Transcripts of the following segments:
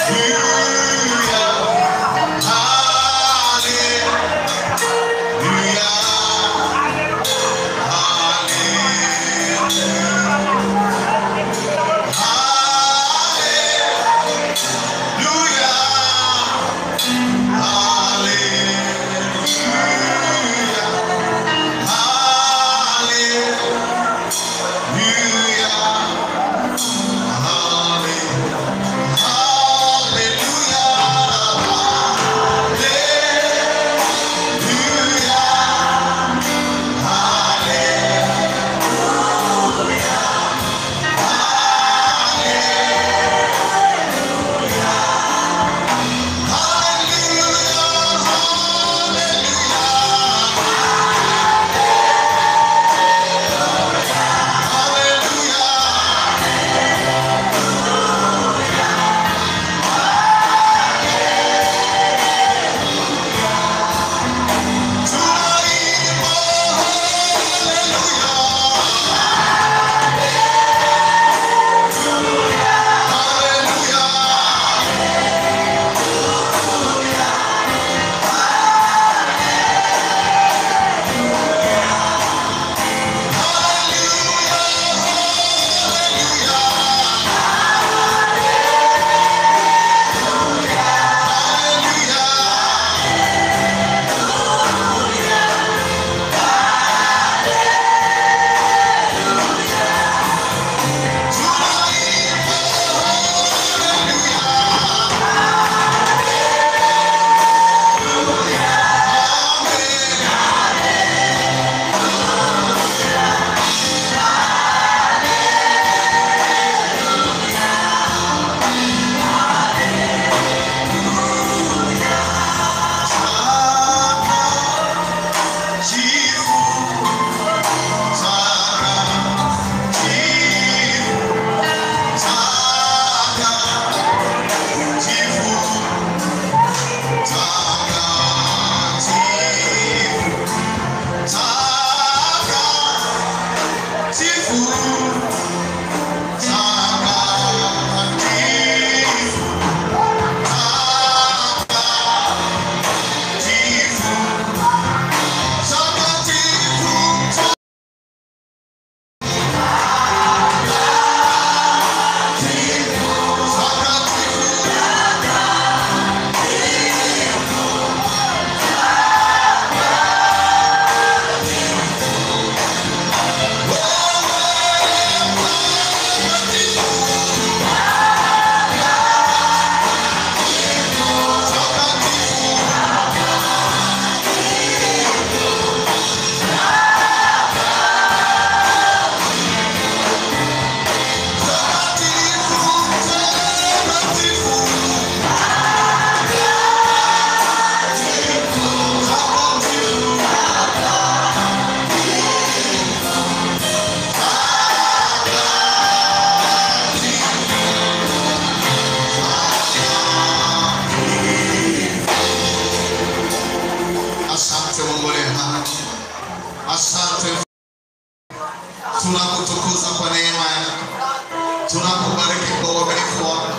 tunakutukuza kwa neema yako, tunakubariki kwa uaminifu wako,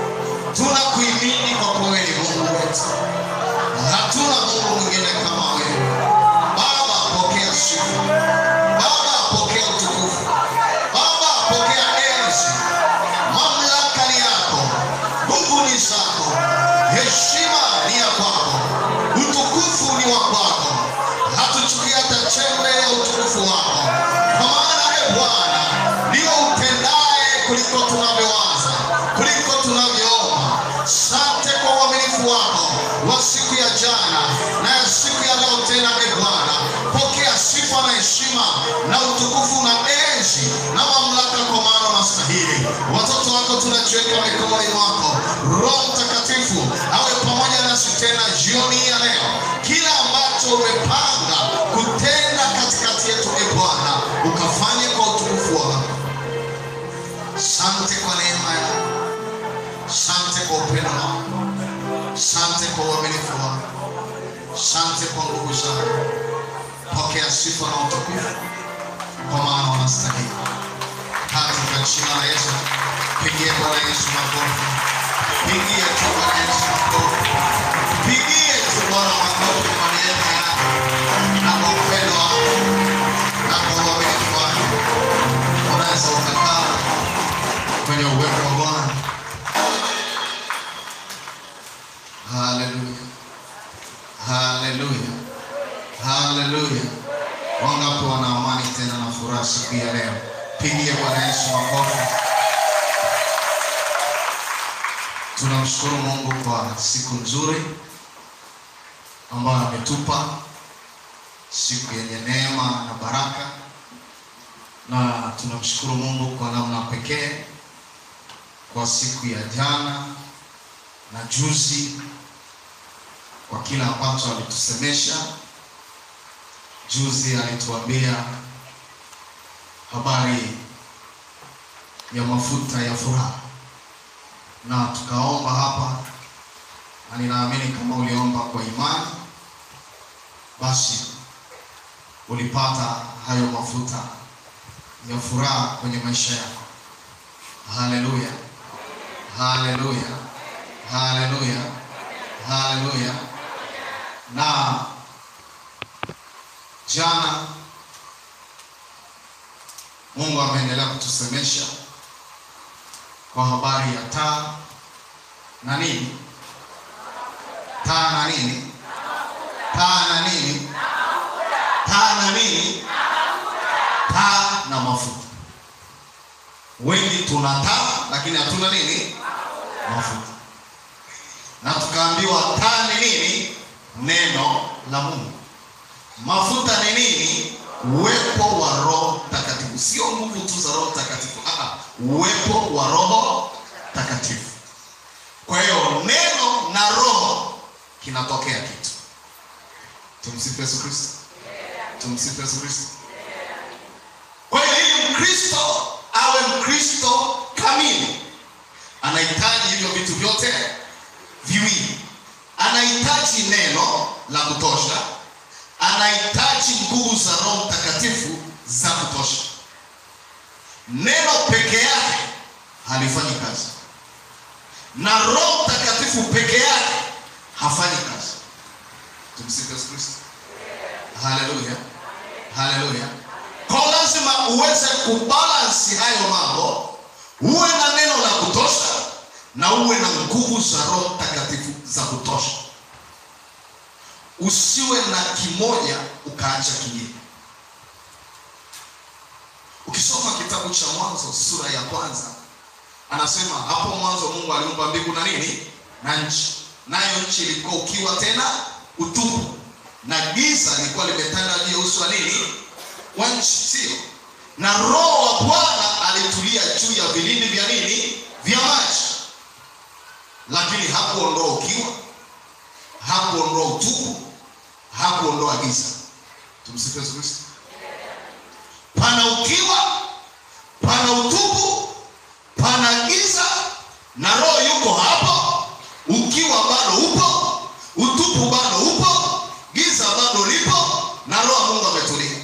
tunakuimini kwa kuwa wewe ni Mungu wetu. Hatuna Mungu mwingine kama wewe. Baba, pokea sifa. Baba, pokea utukufu. Baba, pokea enzi. Mamlaka ni yako, nguvu ni zako, heshima ni ya kwako, utukufu ni wa kwako. Hatuchukui hata chembe ya utukufu wako, kwa maana e Bwana ndio utendaye kuliko tunavyowaza, kuliko tunavyoomba. Sante kwa uaminifu wako wa siku ya jana na ya siku ya leo tena, e Bwana, pokea sifa na heshima na utukufu na enzi na mamlaka, kwa maana unastahili. Watoto wako tunajiweka mikononi mwako. Roho Mtakatifu awe pamoja nasi tena jioni hii ya leo. Kila ambacho umepanga kutenda katikati yetu, e Bwana, ukafanye kwa utukufu wako. Sante kwa neema yako, sante kwa upendo wako, sante kwa uaminifu wako, sante kwa nguvu zako. Pokea sifa na utukufu, kwa maana unastahili. Katika jina la Yesu, pigie Bwana Yesu makofi, pigie tu kwenye uwepo wa Bwana. Haleluya, haleluya, haleluya. Wangapi wana amani tena na furaha siku ya leo? Pigie Bwana Yesu makofi. Tunamshukuru Mungu kwa siku nzuri ambayo ametupa, siku yenye neema na baraka, na tunamshukuru Mungu kwa namna pekee kwa siku ya jana na juzi, kwa kila ambacho alitusemesha. Juzi alituambia habari ya mafuta ya furaha na tukaomba hapa, na ninaamini kama uliomba kwa imani, basi ulipata hayo mafuta ya furaha kwenye maisha yako. Haleluya, haleluya, haleluya, haleluya. Na jana Mungu ameendelea kutusemesha kwa habari ya taa na nini, taa na nini, taa na nini, taa na nini, taa na mafuta. Wengi tuna taa lakini hatuna nini, mafuta. Na tukaambiwa taa ni nini? Neno la Mungu. Mafuta ni nini? Uwepo wa Roho Takatifu, sio nguvu tu za Roho Takatifu. Ah, uwepo wa Roho Takatifu. Kwa hiyo neno na roho kinatokea kitu. Tumsifu Yesu Kristo, tumsifu Yesu Kristo. Kwa hiyo ili Mkristo awe Mkristo kamili, anahitaji hivyo vitu vyote viwili. Anahitaji neno la kutosha, anahitaji nguvu za Roho Mtakatifu za kutosha. Neno peke yake halifanyi kazi, na Roho Mtakatifu peke yake hafanyi kazi. Tumsifu Yesu Kristo, haleluya, haleluya. Kwa lazima uweze kubalansi hayo mambo, uwe na neno la kutosha na uwe na nguvu za Roho Mtakatifu za kutosha. Usiwe na kimoja ukaacha kingine. Ukisoma kitabu cha Mwanzo sura ya kwanza, anasema hapo mwanzo Mungu aliumba mbingu na nini na nchi, nayo nchi ilikuwa ukiwa tena utupu, na giza lilikuwa limetanda juu ya uso wa nini wa nchi, sio? Na Roho wa Bwana alitulia juu ya vilindi vya nini vya maji, lakini hakuondoa ukiwa, hakuondoa utupu, hakuondoa giza. Tumsifu Yesu Kristo. Pana ukiwa, pana utupu, pana giza, na Roho yuko hapo. Ukiwa bado upo, utupu bado upo, giza bado lipo, na Roho wa Mungu ametulia.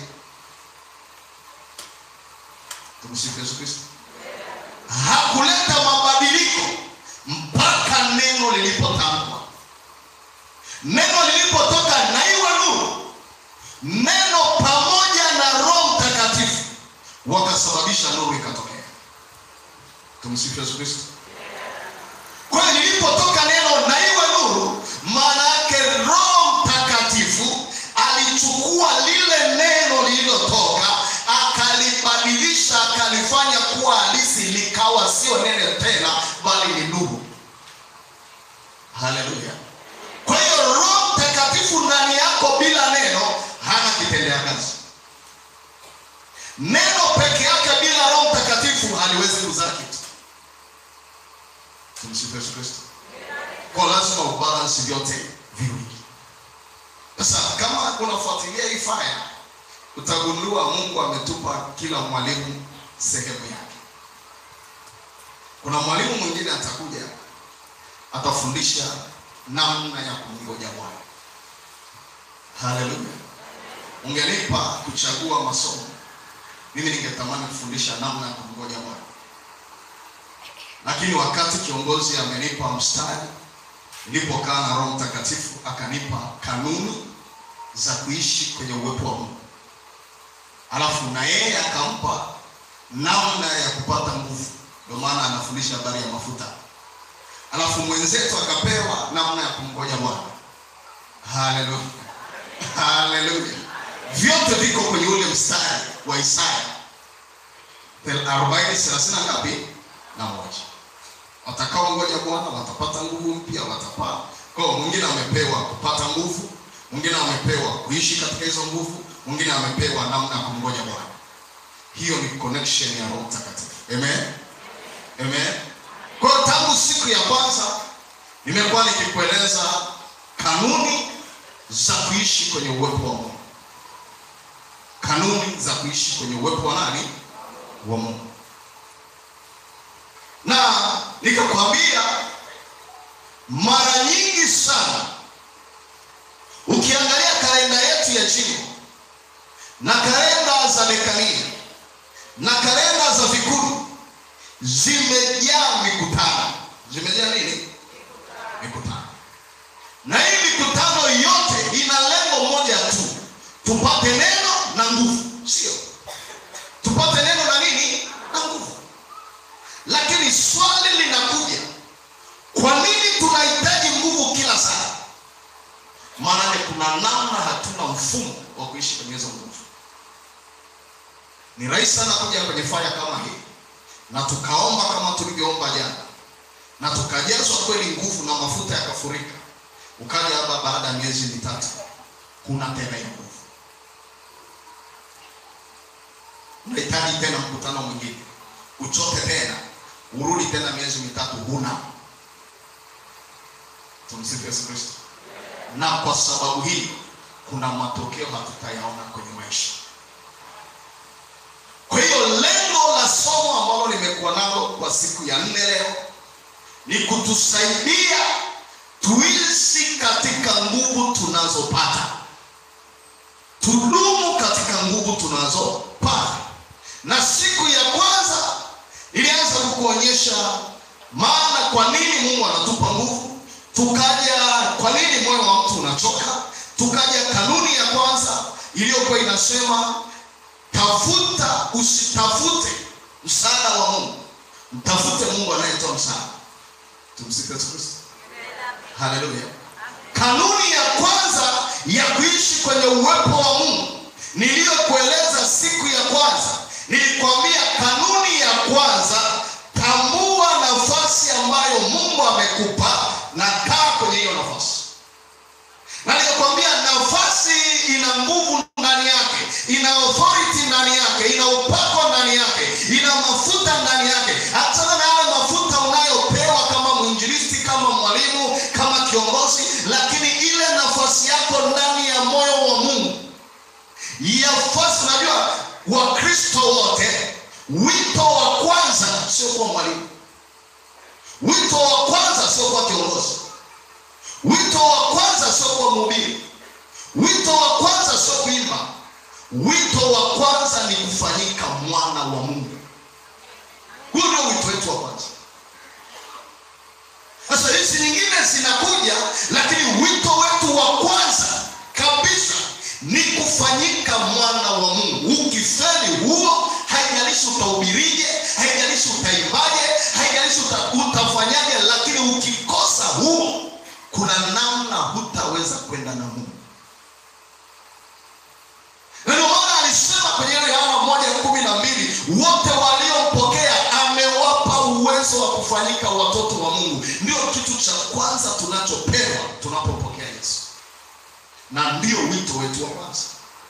Tumsifu Yesu Kristo. Hakuleta mabadiliko mpaka neno lilipotamkwa. Neno lilipotoka na iwe nuru, neno pamoja na Roho Mtakatifu wakasababisha nuru ikatokea. Tumsifu Yesu Kristo. Kwa hiyo lilipotoka neno na iwe nuru, maana yake Roho Mtakatifu alichukua lile neno lililotoka akalibadilisha, akalifanya kuwa halisi, likawa sio neno tena, bali ni nuru. Haleluya! Kwa hiyo Roho Mtakatifu ndani yako bila neno hana kitendea kazi. Neno peke yake bila Roho Mtakatifu haliwezi kuzaa kitu. Tumsifu Yesu Kristo. Kwa lazima ubalansi vyote viwili. Sasa kama unafuatilia hii faya, utagundua Mungu ametupa kila mwalimu sehemu yake. Kuna mwalimu mwingine atakuja atafundisha namna ya kumngoja Bwana. Haleluya! Ungenipa kuchagua masomo, mimi ningetamani kufundisha namna ya kumngoja Bwana, lakini wakati kiongozi amenipa mstari, nilipokaa na Roho Mtakatifu akanipa kanuni za kuishi kwenye uwepo wa Mungu, alafu na yeye akampa namna ya kupata nguvu ndio maana anafundisha habari ya mafuta alafu mwenzetu akapewa namna ya kumngoja bwana haleluya haleluya vyote viko kwenye ule mstari wa isaya 40 30 ngapi na moja watakao ngoja bwana watapata nguvu mpya watapaa kwa hiyo mwingine amepewa kupata nguvu mwingine amepewa kuishi katika hizo nguvu mwingine amepewa namna ya kumngoja bwana hiyo ni connection ya roho mtakatifu amen amen kwa hiyo tangu siku ya kwanza nimekuwa nikikueleza kanuni za kuishi kwenye uwepo wa mungu kanuni za kuishi kwenye uwepo wa nani wa mungu na nikakwambia mara nyingi sana ukiangalia kalenda yetu ya jimbo na kalenda za dekania na kalenda za vikundi zimejaa mikutano zimejaa nini mikutano na hii mikutano yote ina lengo moja tu tupate neno na nguvu sio tupate neno na nini na nguvu lakini swali linakuja kwa nini tunahitaji nguvu kila saa maanake kuna namna hatuna mfumo wa kuishi kwenye hizo nguvu ni rahisi sana kuja kwenye faya kama hii na tukaomba kama tulivyoomba jana na tukajazwa kweli nguvu na mafuta yakafurika ukaja hapa baada ya miezi mitatu kuna tena hiyo nguvu unahitaji tena mkutano mwingine uchoke tena urudi tena miezi mitatu huna tumsifu yesu kristo na kwa sababu hii kuna matokeo hatutayaona kwenye maisha kwa hiyo lengo la somo ambalo nimekuwa nalo kwa siku ya nne leo ni kutusaidia tuishi katika nguvu tunazopata tudumu katika nguvu tunazopata na siku ya kwanza ilianza kukuonyesha maana kwa nini mungu anatupa nguvu tukaja kwa nini moyo wa mtu unachoka tukaja kanuni ya kwanza iliyokuwa inasema tafuta usitafute msaada wa mungu mtafute mungu anayetoa msaada tumsifu yesu kristo haleluya kanuni ya kwanza ya kuishi kwenye uwepo wa mungu niliyokueleza siku ya kwanza nilikwambia kanuni ya kwanza tambua nafasi ambayo mungu amekupa na kaa kwenye hiyo nafasi na nikakwambia nafasi ina nguvu ndani yake ina authority ndani yake ina upako ndani yake ina mafuta ndani yake achana na yale mafuta unayopewa kama mwinjilisti kama mwalimu kama kiongozi lakini ile nafasi yako ndani ya moyo wa mungu yafasi unajua wakristo wote wito wa kwanza sio kuwa mwalimu wito wa kwanza sio kuwa kiongozi wito wa kwanza sio kuwa mhubiri wito wa kwanza sio kuimba wito wa kwanza ni kufanyika mwana wa mungu huo ndio wito wetu wa kwanza sasa hizi nyingine zinakuja lakini wito wetu wa kwanza kabisa ni kufanyika mwana wa mungu ukifeli huo haijalishi utahubirije haijalishi utaimbaje haijalishi uta, utafanyaje lakini ukikosa huo kuna namna hutaweza kwenda na mungu na ndio maana alisema kwenye ile yohana moja kumi na mbili wote waliompokea amewapa uwezo wa kufanyika watoto wa mungu ndio kitu cha kwanza tunachopewa tunapopokea yesu na ndio wito wetu wa kwanza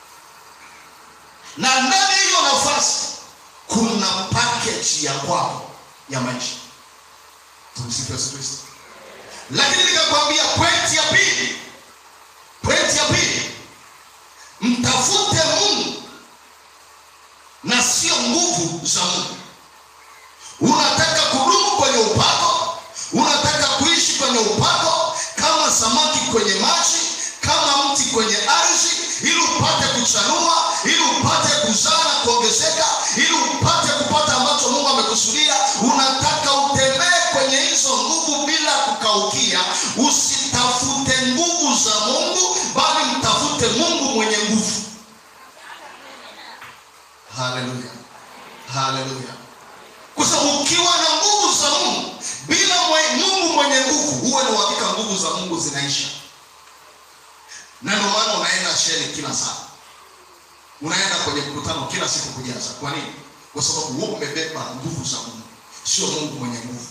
na ndani ya hiyo nafasi kuna package ya kwako ya maisha tumsifu yesu kristo lakini nikakwambia pointi ya pili pointi ya pili mtafute mungu na sio nguvu za mungu unataka kudumu kwenye upako unataka kuishi kwenye upako kama samaki kwenye maji kama mti kwenye ardhi ili upate kuchanua ili upate kuzaa na kuongezeka ili upate kupata ambacho mungu amekusudia unataka utembee kwenye hizo nguvu bila kukaukia usitafute nguvu za mungu bali mtafute mungu mwenye nguvu haleluya haleluya kwa sababu ukiwa na nguvu za mungu bila mwe, mungu mwenye nguvu huwe na uhakika nguvu za mungu zinaisha na ndio maana unaenda sheli kila saa unaenda kwenye mkutano kila siku kujaza kwa nini kwa sababu wewe umebeba nguvu za mungu sio mungu mwenye nguvu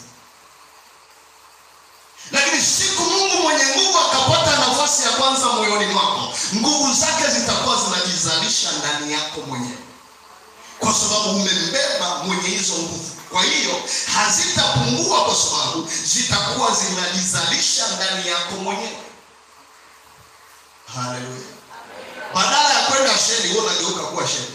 lakini siku mungu mwenye nguvu akapata nafasi ya kwanza moyoni mwako nguvu zake zitakuwa zinajizalisha ndani yako mwenyewe kwa sababu umembeba mwenye hizo nguvu kwa hiyo hazitapungua kwa sababu zitakuwa zinajizalisha ndani yako mwenyewe haleluya badala ya kwenda sheli wewe unageuka kuwa sheli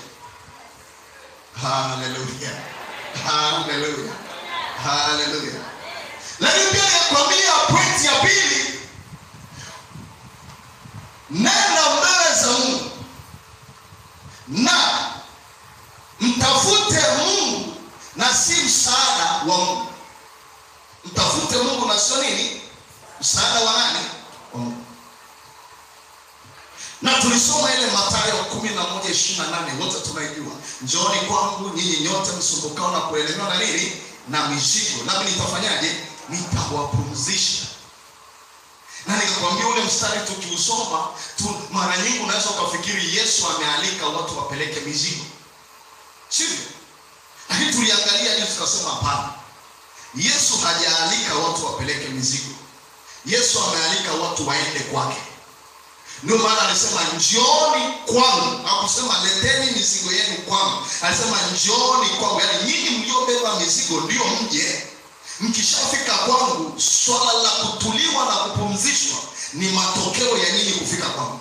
haleluya haleluya haleluya lakini pia nakwambia pointi ya pili nenda mbele za mungu na mtafute mungu na si msaada wa mungu mtafute mungu na sio nini msaada wa nani wa mungu na tulisoma ile matayo kumi na moja ishiri na nane wote tunaijua njooni kwangu nyinyi nyote msumbukao na kuelemewa na nini na mizigo nami nitafanyaje nitawapumzisha na nikakwambia ule mstari tukiusoma tu, mara nyingi unaweza ukafikiri yesu amealika watu wapeleke mizigo sivyo lakini tuliangalia juu tukasema hapana yesu hajaalika watu wapeleke mizigo yesu amealika watu waende kwake ndio maana alisema njooni kwangu akusema leteni mizigo yenu kwangu alisema njooni kwangu yaani nyinyi mliobeba mizigo ndio mje mkishafika kwangu swala la kutuliwa na kupumzishwa ni matokeo ya nyinyi kufika kwangu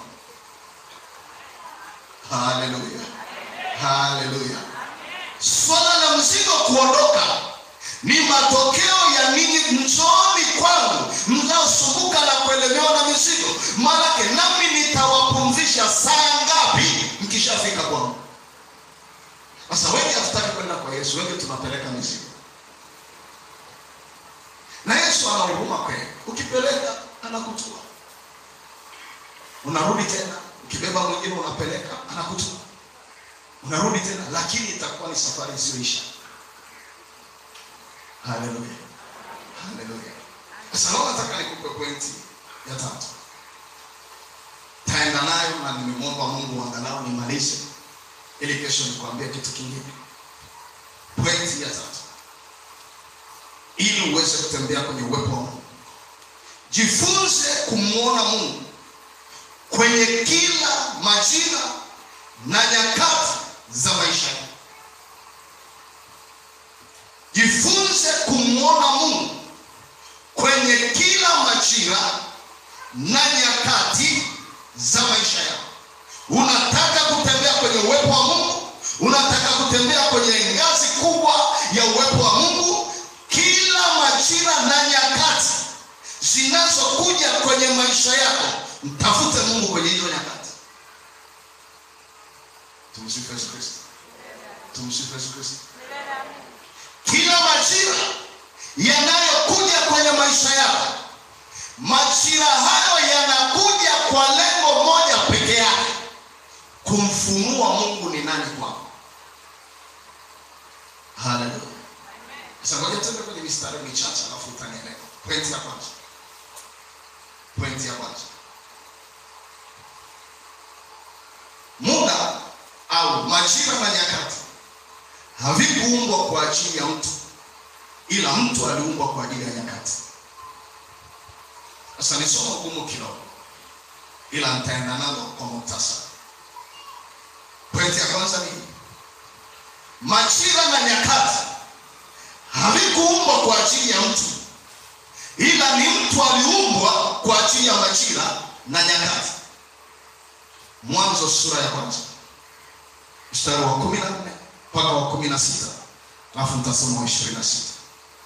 haleluya haleluya swala la mzigo kuondoka ni matokeo ya ninyi mzooni kwangu mnaosumbuka na kuelemewa na mizigo maanake nami nitawapumzisha saa ngapi mkishafika kwangu sasa wengi hatutaki kwenda kwa yesu wengi tunapeleka mizigo na yesu ana huruma kweli ukipeleka anakutua unarudi tena ukibeba mwingine unapeleka anakutua unarudi tena lakini itakuwa ni safari isiyoisha haleluya haleluya sasa leo nataka nikupe pointi ya tatu taenda nayo na nimemwomba mungu angalau nimalize ili kesho nikuambia kitu kingine pointi ya tatu ili uweze kutembea kwenye uwepo wa mungu jifunze kumwona mungu kwenye kila majira na nyakati za maisha yako jifunze kumwona mungu kwenye kila majira na nyakati za maisha yako unataka kutembea kwenye uwepo wa mungu unataka kutembea kwenye ngazi kubwa ya uwepo wa mungu kila majira na nyakati zinazokuja kwenye maisha yako mtafute mungu kwenye hizo nyakati tumsifu yesu kristo tumsifu yesu kristo kila majira yanayokuja kwenye maisha yako majira hayo yanakuja kwa lengo moja peke yake kumfunua mungu ni nani kwako haleluya sasa ngoja tuende kwenye mistari michache alafu utanielewa pointi ya kwanza pointi ya kwanza muda au majira na nyakati havikuumbwa kwa ajili ya mtu ila mtu aliumbwa kwa ajili ya nyakati sasa ni somo gumu kidogo ila nitaenda nalo kwa muktasari pointi ya kwanza ni majira na nyakati havikuumbwa kwa ajili ya mtu ila ni mtu aliumbwa kwa ajili ya majira na nyakati mwanzo sura ya kwanza mstari wa kumi na nne mpaka wa kumi na sita alafu nitasoma wa ishirini na sita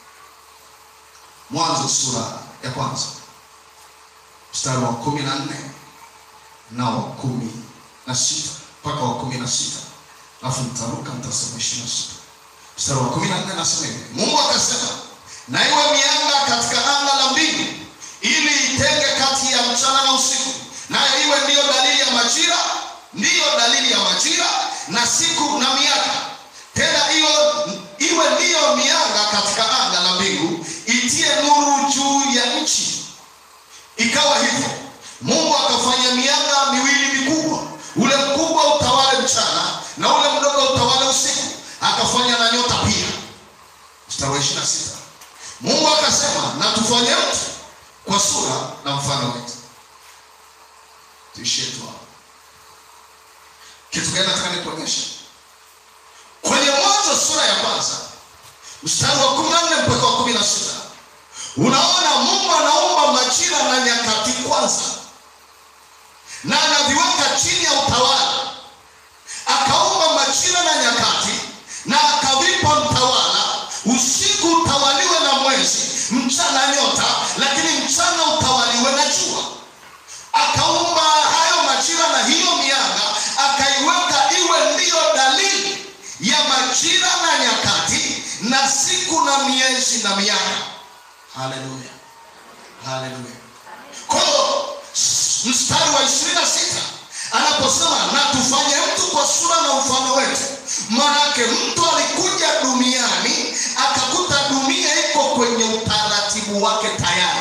mwanzo sura ya kwanza mstari wa kumi na nne na wa kumi na sita mpaka wa kumi na sita alafu nitaruka nitasoma ishirini na sita mstari wa kumi na nne nasema hivi mungu akasema na iwe mianga katika anga la mbingu ili itenge kati ya mchana na usiku nayo iwe ndiyo dalili ya majira ndiyo dalili ya majira na siku na miaka tena hiyo iwe ndiyo mianga katika anga la mbingu itie nuru juu ya nchi. Ikawa hivyo, Mungu akafanya mianga miwili mikubwa, ule mkubwa utawale mchana na ule mdogo utawale usiku. Akafanya na nyota pia. Mstari wa 26. Mungu akasema, na tufanye mtu kwa sura na mfano wetu. Tuishie tu hapo. Kitu gani nataka nikuonyeshe? Kwenye Mwanzo sura ya kwanza mstari wa kumi na nne mpaka wa kumi na sita unaona Mungu anaumba majira na nyakati kwanza, na anaviweka chini ya utawala. Akaumba majira na nyakati na akavipa mtawala. Usiku utawaliwe na mwezi, mchana nyota, lakini mchana utawaliwe na jua. Akaumba hayo majira na hiyo mianga, akaiweka iwe ndiyo dalili ya majira na nyakati na siku na miezi na miaka. Haleluya, haleluya. Kwa hiyo mstari wa ishirini na sita anaposema na tufanye mtu kwa sura na mfano wetu, maanake mtu alikuja duniani akakuta dunia iko kwenye utaratibu wake tayari.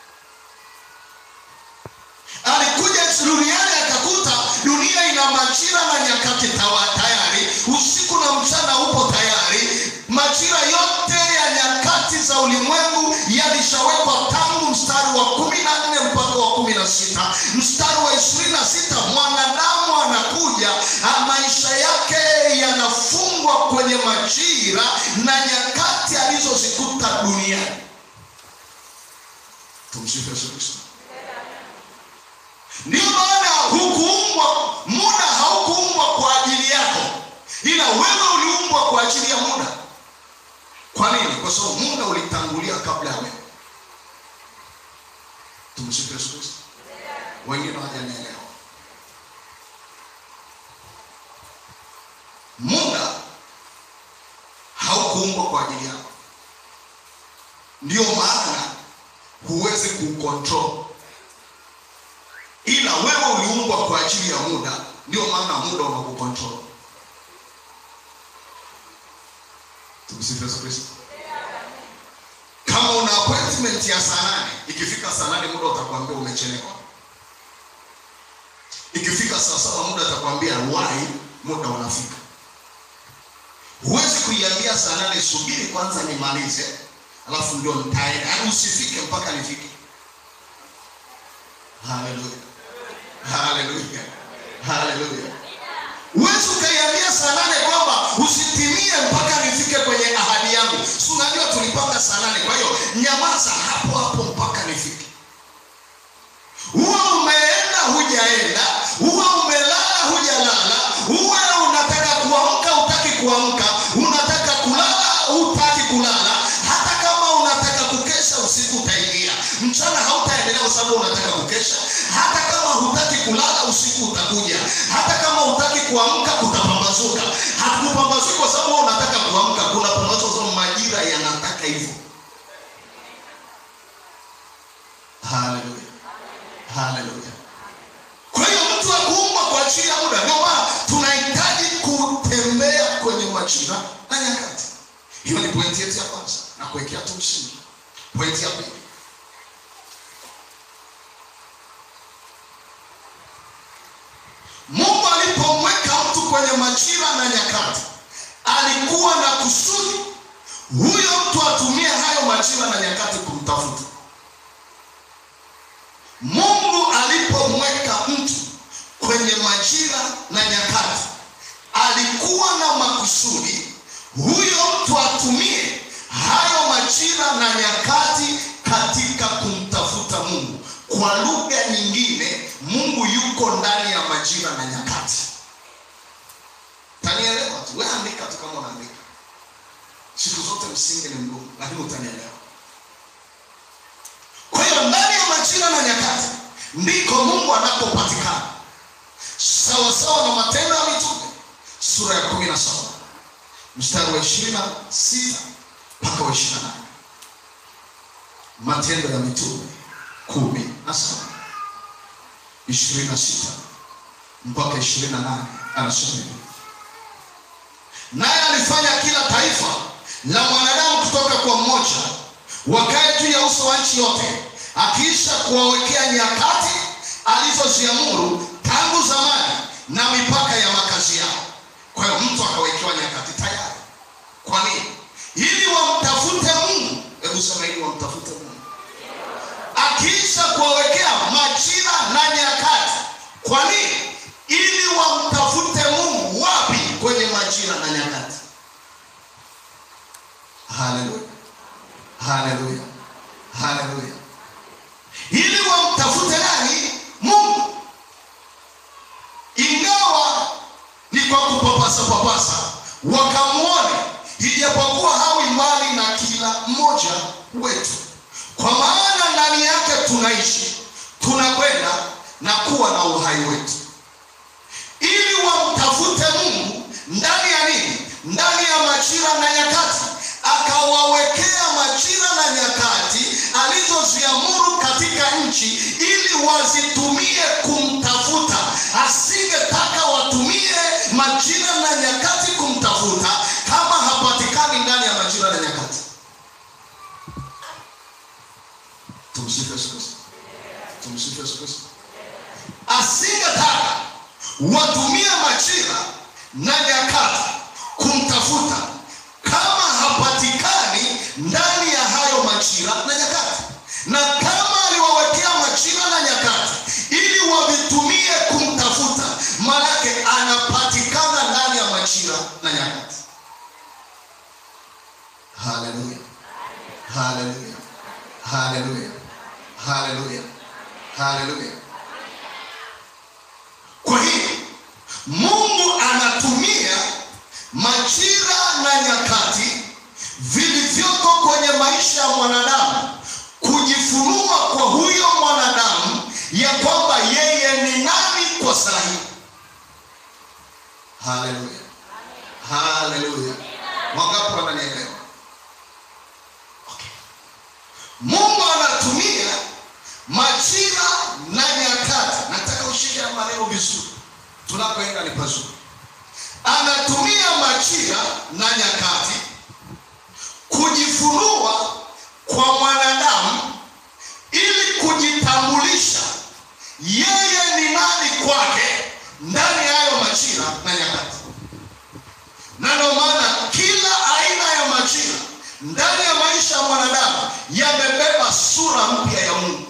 Alikuja duniani akakuta dunia ina majira na nyakati tawa tayari, usiku na mchana upo tayari. Majira yote ya nyakati za ulimwengu yalishawekwa tangu mstari wa kumi na nne mpaka wa kumi na sita. Mstari wa ishirini na sita mwanadamu anakuja, maisha yake yanafungwa kwenye majira na nyakati alizozikuta duniani. Tumsifu Yesu Kristo. Ndio maana hukuumbwa, muda haukuumbwa kwa ajili yako, ila wewe uliumbwa kwa ajili ya muda. Kwa nini? Kwa sababu muda ulitangulia kabla ya wewe. Tumsifu Yesu Kristo. Wengine hawajanielewa. Muda haukuumbwa kwa ajili yako, ndio maana huwezi kucontrol ila wewe uliumbwa kwa ajili ya muda, ndio maana muda unakukontrol. Tumsifu Yesu Kristo. Kama una appointment ya saa nane, ikifika saa nane muda utakwambia umechelewa. Ikifika saa saba muda atakwambia wai, muda unafika. Huwezi kuiambia saa nane, subiri kwanza nimalize, alafu ndio nitaenda. Yaani usifike mpaka nifike. Haleluya. Haleluya. Haleluya. Huwezi ukaiambia saa nane kwamba usitimie mpaka nifike kwenye ahadi yangu. Si unajua tulipanga saa nane, kwa hiyo nyamaza hapo hapo mpaka nifike. Huwa umeenda hujaenda, huwa umelala hujalala, huwa unataka kuamka hutaki kuamka, unataka kulala hutaki kulala. Hata kama unataka kukesha usiku utaingia, mchana hautaendelea kwa sababu unataka kukesha. Hata kama hutaki kulala usiku utakuja, hata kama hutaki kuamka kutapambazuka. Hakupambazuki kwa sababu unataka kuamka, kuna pambazuka kwa sababu majira yanataka hivyo. Haleluya, haleluya. Kwa hiyo mtu akuumbwa kwa ajili ya muda, ndio maana tunahitaji kutembea kwenye majira na nyakati. Hiyo ni pointi yetu ya kwanza, na kuwekea tu msingi. Pointi ya pili, Mungu alipomweka mtu kwenye majira na nyakati, alikuwa na kusudi huyo mtu atumie hayo majira na nyakati kumtafuta. Mungu alipomweka mtu kwenye majira na nyakati, alikuwa na makusudi huyo mtu atumie hayo majira na nyakati katika kumtafuta Mungu. Kwa lugha nyingine, Mungu yuko ndani ya majira na nyakati. Tanielewa tu, wewe andika tu kama unaandika. Siku zote msingi ni mgumu, lakini utanielewa. Kwa hiyo ndani ya majira na nyakati ndiko Mungu anapopatikana, sawa sawa na Matendo ya Mitume sura ya kumi na saba mstari wa ishirini na sita mpaka wa ishirini na nane Matendo ya Mitume kumi na saba ishirini na sita mpaka ishirini na nane anasema hivi naye alifanya kila taifa la mwanadamu kutoka kwa mmoja wakae juu ya uso wa nchi yote, akiisha kuwawekea nyakati alizoziamuru tangu zamani na mipaka ya makazi yao. Kwa hiyo mtu akawekewa nyakati tayari. Kwa nini? Ili wamtafute Mungu. Hebu sema, ili wamtafute Mungu. Akiisha kuwawekea majira na nyakati. Kwa nini? Ili wamtafute Mungu. Wapi? Kwenye majira na nyakati. Haleluya, haleluya, haleluya. Ili wamtafute nani? Mungu. Ingawa ni kwa kupapasa papasa, wakamwone, ijapokuwa hawi mbali na kila mmoja wetu, kwa maana ndani yake tunaishi, tunakwenda na kuwa na uhai wetu, ili wamtafute Mungu ndani ya nini? Ndani ya majira na nyakati, akawawekea majira na nyakati alizoziamuru katika nchi, ili wazitumie kumtafuta. Asingetaka watumie majira na nyakati kumtafuta kama hapatikani ndani ya majira na nyakati. Tumsifu Yesu Kristo. Tumsifu Yesu Kristo. Asingetaka watumie majira na nyakati kumtafuta kama hapatikani ndani ya hayo majira na nyakati, na kama aliwawekea majira na nyakati ili wavitumie kumtafuta, maanake anapatikana ndani ya majira na nyakati. Haleluya, haleluya, haleluya, haleluya, haleluya. Kwa hiyo Mungu anatumia majira na nyakati vilivyoko kwenye maisha ya mwanadamu kujifunua kwa huyo mwanadamu ya kwamba yeye ni nani kwa sahihi. Haleluya, haleluya. Wangapi wananielewa? Okay. Mungu anatumia majira na nyakati. Nataka ushike ya maneno vizuri, tunapoenda ni pazuri. Anatumia majira na nyakati kujifunua kwa mwanadamu ili kujitambulisha yeye ni nani kwake ndani ya hayo majira na nyakati. Na ndio maana kila aina ya majira ndani ya maisha ya mwanadamu yamebeba sura mpya ya Mungu.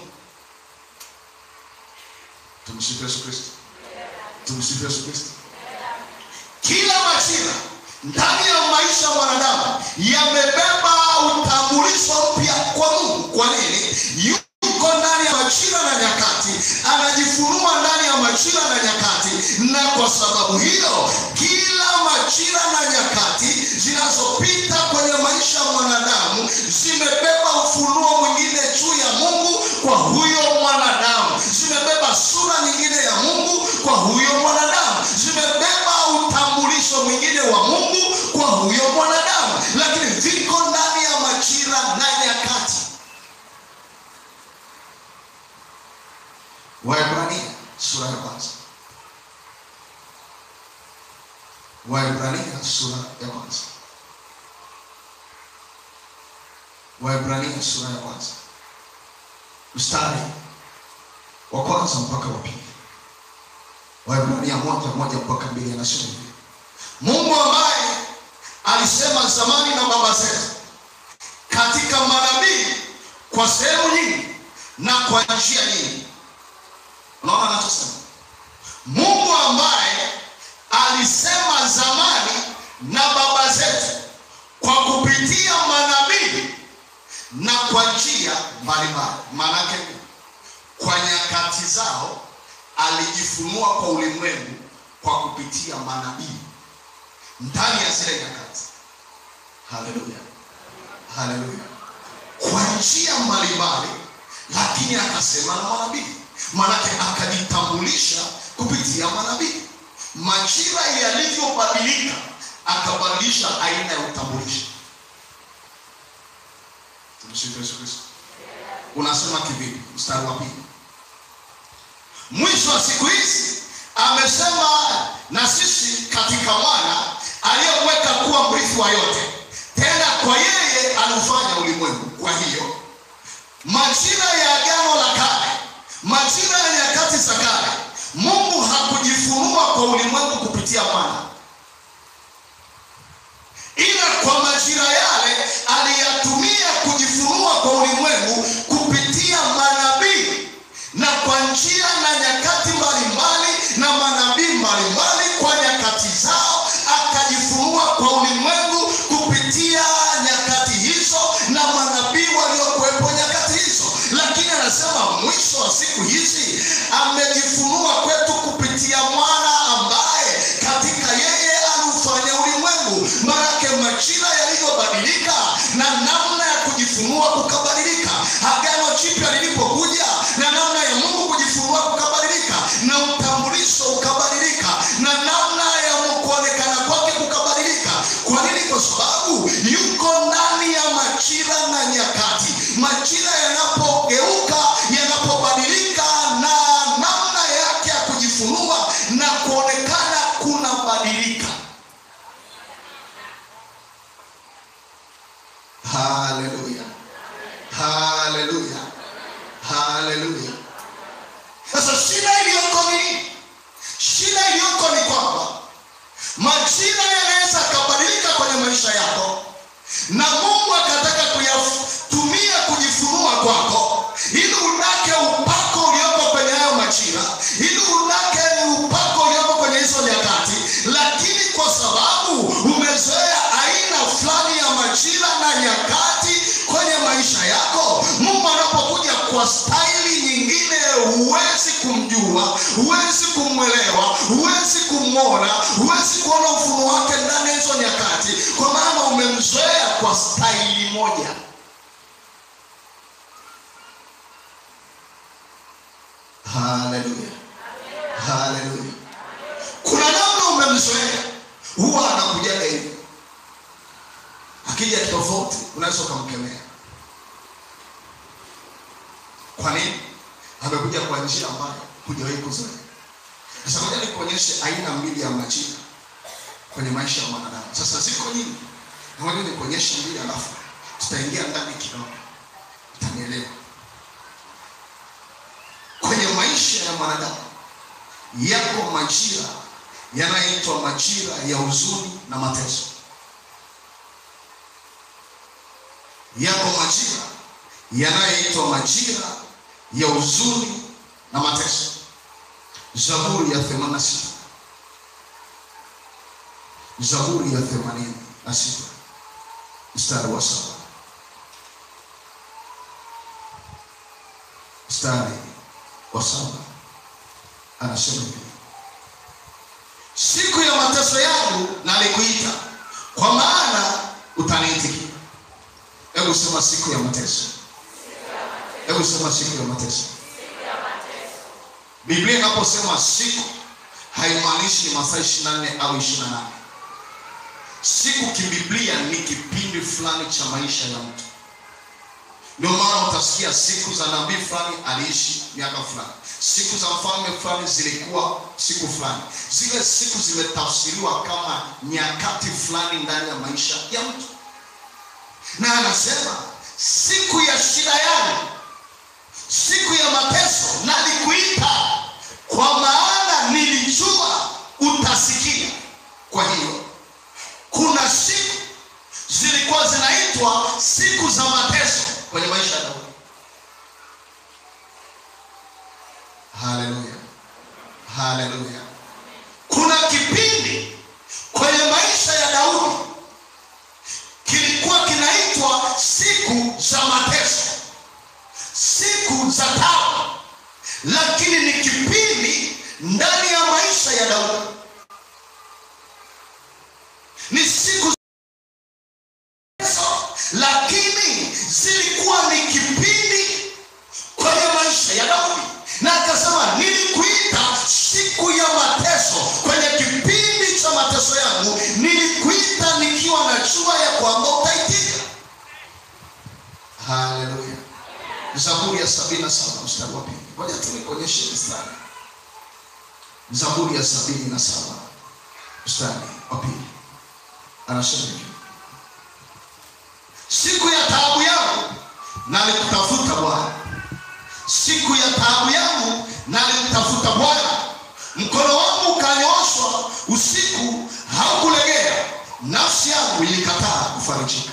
Tumsifu Yesu Kristo. Tumsifu Yesu Kristo. Kila majira ndani ya maisha ya mwanadamu yamebeba utambulisho mpya kwa Mungu. Kwa nini? Yuko ndani ya majira na nyakati, anajifunua ndani ya majira na nyakati, na kwa sababu hiyo kila majira na nyakati zinazopita kwenye maisha ya mwanadamu zimebeba ufunuo mwingine juu ya Mungu kwa huyo mwanadamu, zimebeba sura nyingine ya Mungu kwa huyo mwanadamu, zimebeba utambulisho mwingine wa Mungu kwa huyo mwanadamu, lakini viko ndani ya majira na nyakati. Waebrania sura ya kwanza. Waebrania sura ya kwanza. Waebrania sura ya kwanza mstari wa kwanza mpaka wa pili. Waebrania moja moja mpaka mbili anasema hivi: Mungu ambaye alisema zamani na baba zetu katika manabii kwa sehemu nyingi na kwa njia nyingi. Unaona anachosema Mungu ambaye alisema zamani na baba zetu kwa kupitia manabii na kwa njia mbalimbali. Maanake kwa nyakati zao alijifunua kwa ulimwengu kwa kupitia manabii ndani ya zile nyakati. Haleluya, haleluya, kwa njia mbalimbali, lakini akasema na manabii, maanake akajitambulisha kupitia manabii. Majira yalivyobadilika, akabadilisha aina ya utambulisho. Tumsifu Yesu Kristo. Unasema kivipi? Mstari wa pili, mwisho wa siku hizi amesema na sisi katika mwana aliyeweka kuwa mrithi wa yote, tena kwa yeye aliufanya ulimwengu. Kwa hiyo majira ya agano la kale, majira ya nyakati za kale, Mungu hakujifunua kwa ulimwengu kupitia mwana, ila kwa majira yale aliyatumia kujifunua kwa ulimwengu kupitia manabii na kwa njia na nyakati mbalimbali na manabii mbalimbali kwa nyakati zao, akajifunua kwa ulimwengu kupitia nyakati hizo na manabii waliokuwepo nyakati hizo. Lakini anasema mwisho wa siku hizi amejifunua kwetu kupitia mwana ambaye katika yeye aliufanya ulimwengu. Maanake majira yalivyobadilika na namna ya kujifunua kukabadilika. Agano jipya lilipokuja na namna ya Mungu kujifunua kukabadilika, na utambulisho ukabadilika, na namna ya kuonekana kwake kukabadilika. Kwa nini? Kwa sababu yuko ndani ya majira na nyakati. Majira yanapogeuka, yanapobadilika, na namna yake ya kujifunua na kuonekana kunabadilika. Haleluya, haleluya, haleluya. Sasa shida iliyoko ni nini? Shida iliyoko ni kwamba majira yanaweza akabadilika kwenye maisha yako, na Mungu akataka kuyatumia kujifunua kwako, ili unake upako ulioko kwenye hayo majira, ili unake upako ulioko kwenye hizo nyakati. Lakini kwa sababu umezoea aina fulani ya majira na nyakati kwenye maisha yako, Mungu anapokuja kwa staili nyingine, huwezi kumjua, huwezi kumwelewa, huwezi kumwona, huwezi kuona ufunuo wake ndani ya hizo nyakati, kwa maana umemzoea kwa staili moja. Haleluya, haleluya. Kuna namna umemzoea, huwa anakujaga hivi, akija tofauti, unaweza ukamkemea. Kwa nini? Amekuja kwa njia ambayo hujawahi kuzoea. Sasa ngoja nikuonyeshe aina mbili ya majira kwenye maisha ya mwanadamu. Sasa ziko nyingi, na ngoja nikuonyeshe mbili, alafu tutaingia ndani kidogo, utanielewa. Kwenye maisha ya mwanadamu yako majira yanayoitwa majira ya huzuni na mateso. Yako majira yanayoitwa majira ya huzuni na mateso. Zaburi ya 86. Zaburi ya 86 mstari wa saba mstari wa saba anasema hivi, siku ya mateso yangu nalikuita, kwa maana utaniitikia. Hebu sema siku ya mateso. Hebu sema siku ya mateso. Biblia inaposema siku haimaanishi ni masaa 24 au 28. Siku kibiblia ni kipindi fulani cha maisha ya mtu. Ndio maana utasikia siku za nabii fulani aliishi miaka fulani, siku za mfalme fulani zilikuwa siku fulani. Zile siku zimetafsiriwa kama nyakati fulani ndani ya maisha ya mtu, na anasema siku ya shida yangu siku ya mateso nalikuita, kwa maana nilijua utasikia. Kwa hiyo kuna siku zilikuwa zinaitwa siku za mateso kwenye maisha ya Daudi. Haleluya, haleluya. Kuna kipindi kwenye maisha ya Daudi kilikuwa kinaitwa siku za mateso siku za taabu, lakini ni kipindi ndani ya maisha ya Daudi, ni siku lakini zilikuwa ni kipindi kwenye maisha ya Daudi, na akasema nilikuita siku ya mateso, kwenye kipindi cha mateso yangu nilikuita nikiwa na jua ya kwamba utaitika. Haleluya. Zaburi ya sabini na saba mstari wa pili. Ngoja tu nikuonyeshe mstari. Zaburi ya sabini na saba mstari wa pili. anasema hivi siku ya taabu yangu nalikutafuta bwana siku ya taabu yangu nalimtafuta bwana mkono wangu ukanyooshwa usiku haukulegea nafsi yangu ilikataa kufarijika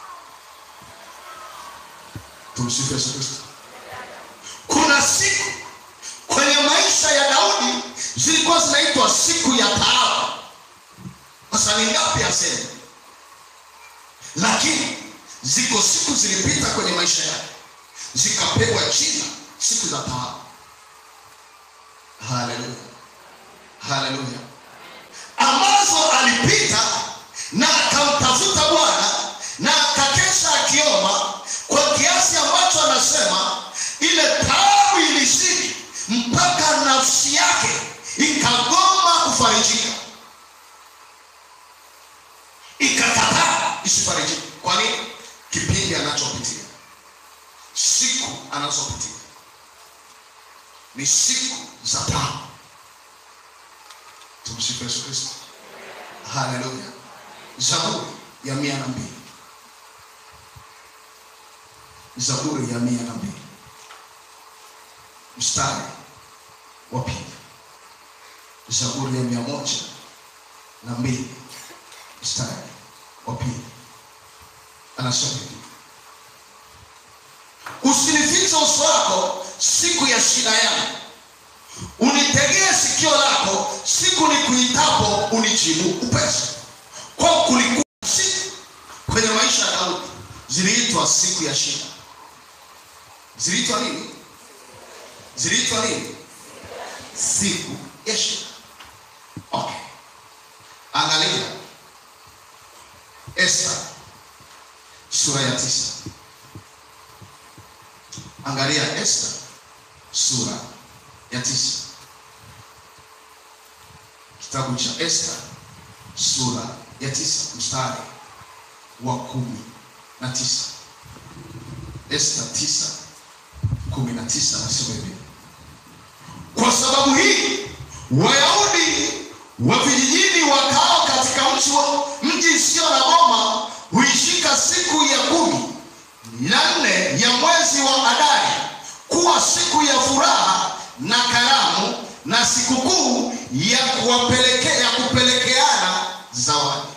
tumsifu yesu kristo kuna siku kwenye maisha ya daudi zilikuwa zinaitwa siku ya taabu sasa ni ngapi aseme lakini ziko siku zilipita kwenye maisha yake zikapewa jina siku za taabu haleluya haleluya ambazo alipita na akamtafuta bwana na akakesha akiomba kwa kiasi ambacho anasema ile taabu ilizidi mpaka nafsi yake ikagoma kufarijika ikakataa isifarijike kwa nini kipindi anachopitia siku anazopitia ni siku za taabu tumsifu yesu kristo haleluya zaburi ya mia na mbili zaburi ya mia na mbili mstari wa pili zaburi ya mia moja na mbili mstari wa pili anasema hivi usinifiche uso wako siku ya shida yangu unitegee sikio lako siku nikuitapo unijibu upesi kwa kulikuwa siku kwenye maisha ya daudi ziliitwa siku ya shida ziliitwa nini ziliitwa nini siku ya shida okay angalia esta sura ya tisa angalia esta sura ya tisa kitabu cha esta sura ya tisa mstari wa kumi na tisa esta tisa kumi na tisa nasema hivi kwa sababu hii wayahudi wa vijijini wakao katika mji wa- mji isiyo na boma huishika siku ya kumi na nne ya mwezi wa adari kuwa siku ya furaha na karamu na sikukuu ya kuwapelekea ya kupelekeana zawadi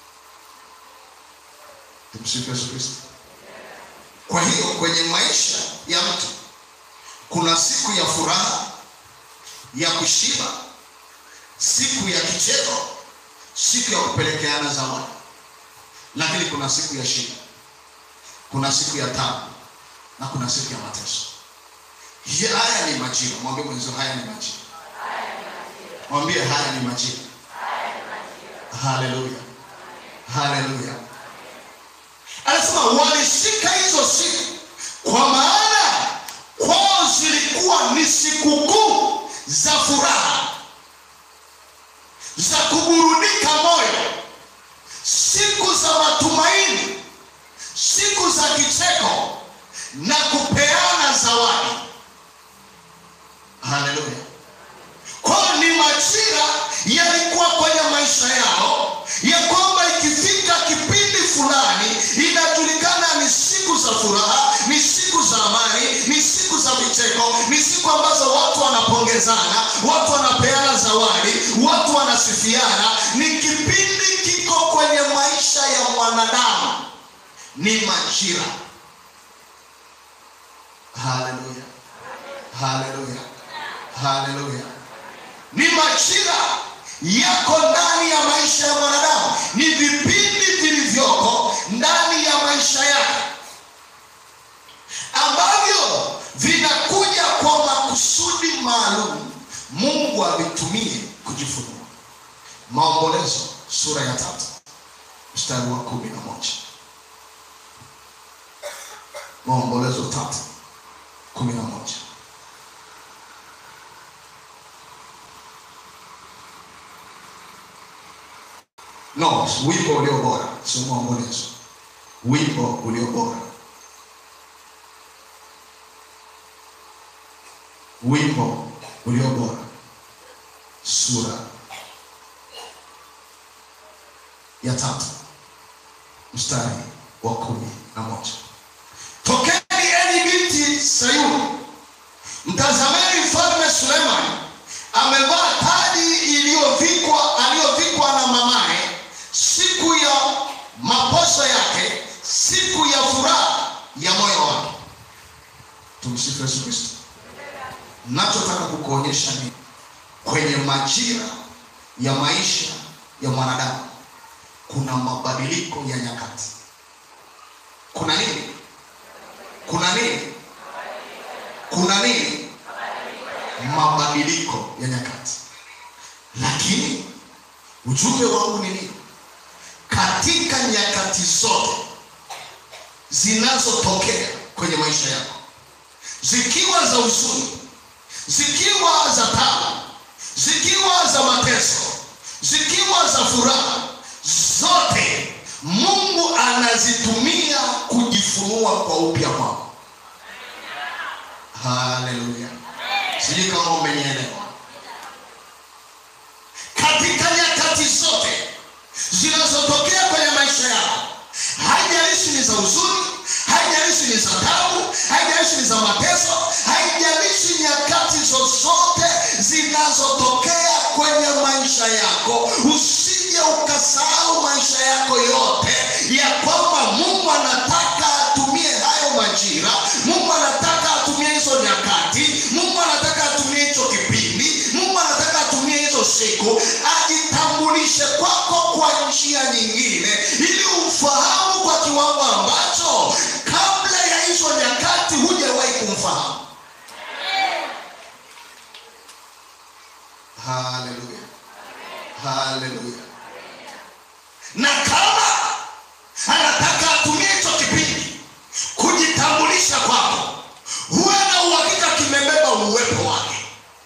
tumsifu yesu kristo kwa hiyo kwenye maisha ya mtu kuna siku ya furaha ya kushiba siku ya kicheko siku ya kupelekeana zawadi lakini kuna siku ya shida kuna siku ya tabu na kuna siku ya mateso Hii- haya ni majira mwambie mwenzio haya ni majira mwambie haya ni majira haleluya haleluya anasema walishika hizo siku kwa maana kwao zilikuwa ni sikukuu za furaha za kuburudika moyo siku za matumaini siku za kicheko na kupeana zawadi haleluya kwao ni majira yalikuwa kwenye maisha yao ya kwamba ikifika kipindi fulani inajulikana ni siku za furaha ni siku za amani ni siku za vicheko ni siku ambazo watu wanapongezana watu wanapeana zawadi watu wanasifiana ni kipindi kiko kwenye maisha ya mwanadamu ni majira haleluya haleluya haleluya ni majira yako ndani ya maisha ya mwanadamu ni vipindi vilivyoko ndani ya maisha yake ambavyo vinakuja kwa makusudi maalum mungu avitumie kujifunua maombolezo sura ya tatu mstari wa kumi na moja maombolezo tatu kumi na moja no wimbo ulio bora sio maombolezo wimbo ulio bora wimbo ulio bora sura ya tatu mstari wa kumi na moja tokeni enyi binti sayuni mtazameni mfalme sulemani amevaa taji iliyovikwa aliyovikwa na mamaye siku ya maposo yake siku ya furaha ya moyo wake tumsifu yesu kristo nachotaka kukuonyesha ni kwenye majira ya maisha ya mwanadamu kuna mabadiliko ya nyakati kuna nini kuna nini kuna nini mabadiliko ya nyakati lakini ujumbe wangu ni nini katika nyakati zote zinazotokea kwenye maisha yako zikiwa za huzuni zikiwa za tabu zikiwa za mateso zikiwa za furaha zote mungu anazitumia kujifunua kwa upya kwako haleluya sijui kama umenielewa katika nyakati zote zinazotokea kwenye maisha yako haijalishi ni za huzuni haijalishi ni za tabu haijalishi ni za mateso haijalishi nyakati zozote zinazotokea kwenye maisha yako usije ukasahau maisha yako yote ya kwamba mungu anataka atumie hayo majira mungu anataka atumie hizo nyakati mungu anataka atumie hicho kipindi mungu anataka atumie hizo siku ajitambulishe kwako kwa njia nyingine ili umfahamu kwa kiwango ambacho kabla ya hizo nyakati hujawahi kumfahamu haleluya haleluya na kama anataka atumie hicho kipindi kujitambulisha kwako huwe na uhakika kimebeba uwepo wake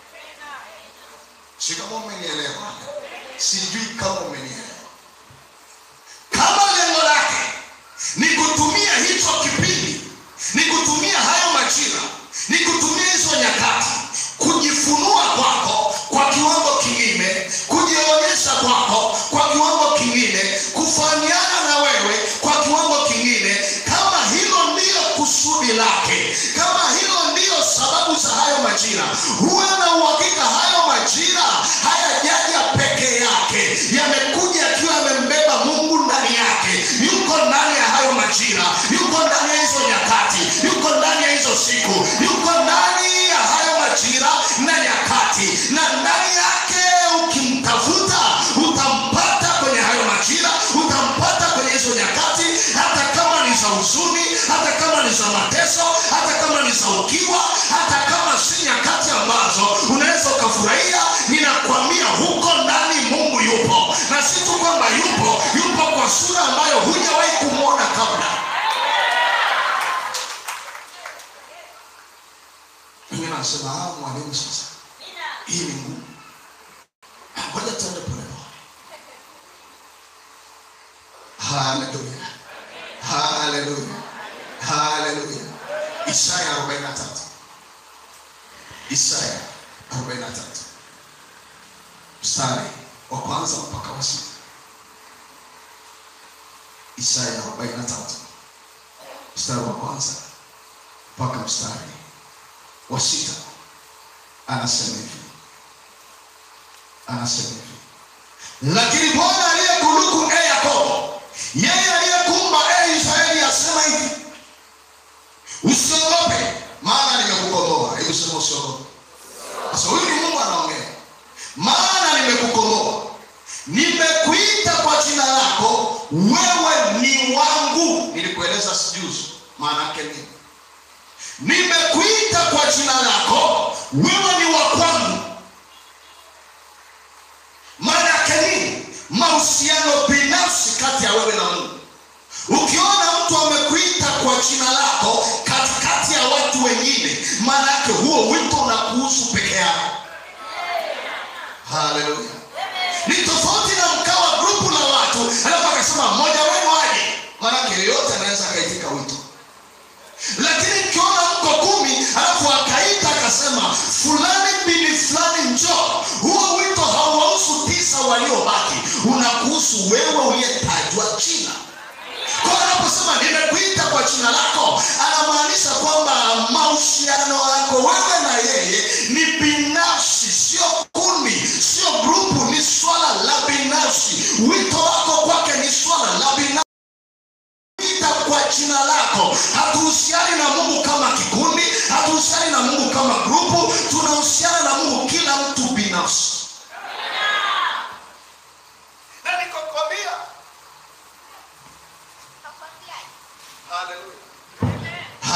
si kama umenielewa sijui kama umenielewa kama lengo lake ni kutumia hicho kipindi ni kutumia hayo majira ni kutumia hizo nyakati kujifunua kwako kwa kiwango kingine kujionyesha kwako kwa kiwango kingine kufanyana na wewe kwa kiwango kingine kama hilo ndiyo kusudi lake kama hilo ndiyo sababu za hayo majira huwe na uhakika hayo majira hayajaja peke yake yamekuja akiwa yamembeba mungu ndani yake yuko ndani ya hayo majira yuko ndani ya hizo nyakati yuko ndani ya hizo siku yuko ndani ya hayo majira na nyakati na ndani yake ukimtafuta utampata kwenye hayo majira utampata kwenye hizo nyakati hata kama ni za huzuni hata kama ni za mateso hata kama ni za ukiwa hata kama si nyakati ambazo unaweza ukafurahia ninakwambia huko ndani mungu yupo na si tu kwamba yupo yupo kwa sura ambayo hujawahi kumwona kabla wengine anasema "Ah, mwalimu sasa hii ni ngumu ngoja tuende polepole haleluya haleluya haleluya isaya 43 isaya 43 mstari wa kwanza mpaka wa sita isaya 43 mstari wa kwanza mpaka mstari wa sita anasema hivi anasema hivi lakini bwana aliyekuruku e yakobo yeye aliyekuumba e israeli asema hivi usiogope maana nimekukomboa hebu sema usiogope sasa huyu ni mungu anaongea maana nimekukomboa nimekuita kwa jina lako wewe ni wangu nilikueleza sijuzi maana yake nini nimekuita kwa jina lako wewe ni wa kwangu maana yake nini mahusiano binafsi kati ya wewe na mungu ukiona mtu amekuita kwa jina lako katikati ya watu wengine maana yake huo wito unakuhusu peke yako haleluya ni tofauti na mkawa grupu la watu alafu akasema mmoja wenu aje maanake yeyote anaweza akaitika wito lakini mkiona mko kumi alafu akaita akasema fulani bini fulani njoo huo wito hauwahusu tisa waliobaki unakuhusu wewe uliyetajwa jina kwa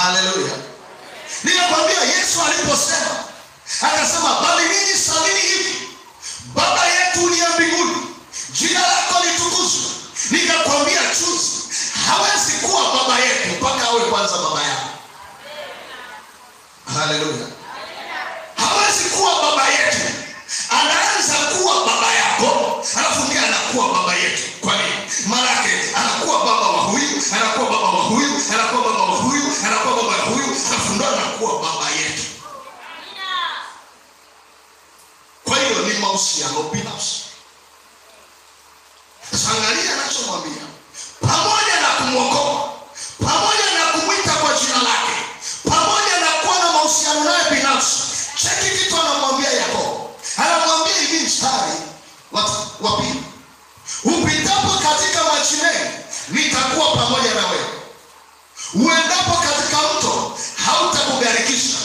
haleluya ninakwambia yesu aliposema akasema bali ninyi salini hivi baba yetu uliye mbinguni jina lako litukuzwe nikakwambia chuzi hawezi kuwa baba yetu mpaka awe kwanza baba yako haleluya hawezi kuwa baba yetu anaanza kuwa baba yako alafu ndiye anakuwa baba yetu kwa nini maanake anakuwa baba wa huyu anakuwa baba wa huyu anakuwa baba wa huyu anakuwa baba wa huyu alafu ndo anakuwa baba yetu kwa hiyo ni mahusiano binafsi sasa angalia anachomwambia pamoja na kumwokoa pamoja na kumwita kwa jina lake pamoja na kuwa na mahusiano naye binafsi cheki kitu anamwambia yakobo anamwambia hivi mstari wa- wa pili upitapo katika maji mengi nitakuwa pamoja na wewe uendapo katika mto hautakugharikisha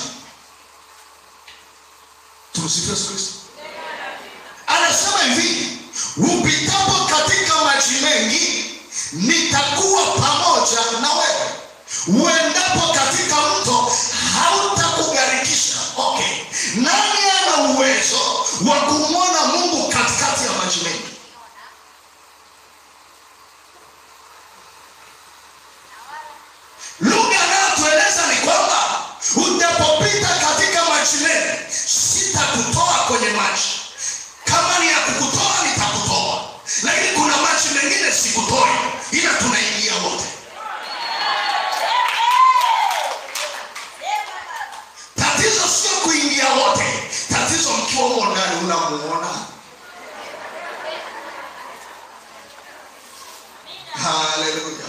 tumsifu yesu kristo anasema hivi upitapo katika maji mengi nitakuwa pamoja na wewe uendapo katika mto hautakugharikisha okay nani ana uwezo wa kumwona mungu katikati ya maji mengi lugha anayotueleza ni kwamba utapopita katika maji mengi sitakutoa kwenye maji kama ni ya kukutoa nitakutoa lakini kuna maji mengine sikutoi ila tunaingia wote tatizo sio kuingia wote tatizo mkiwa humo ndani unamuona haleluya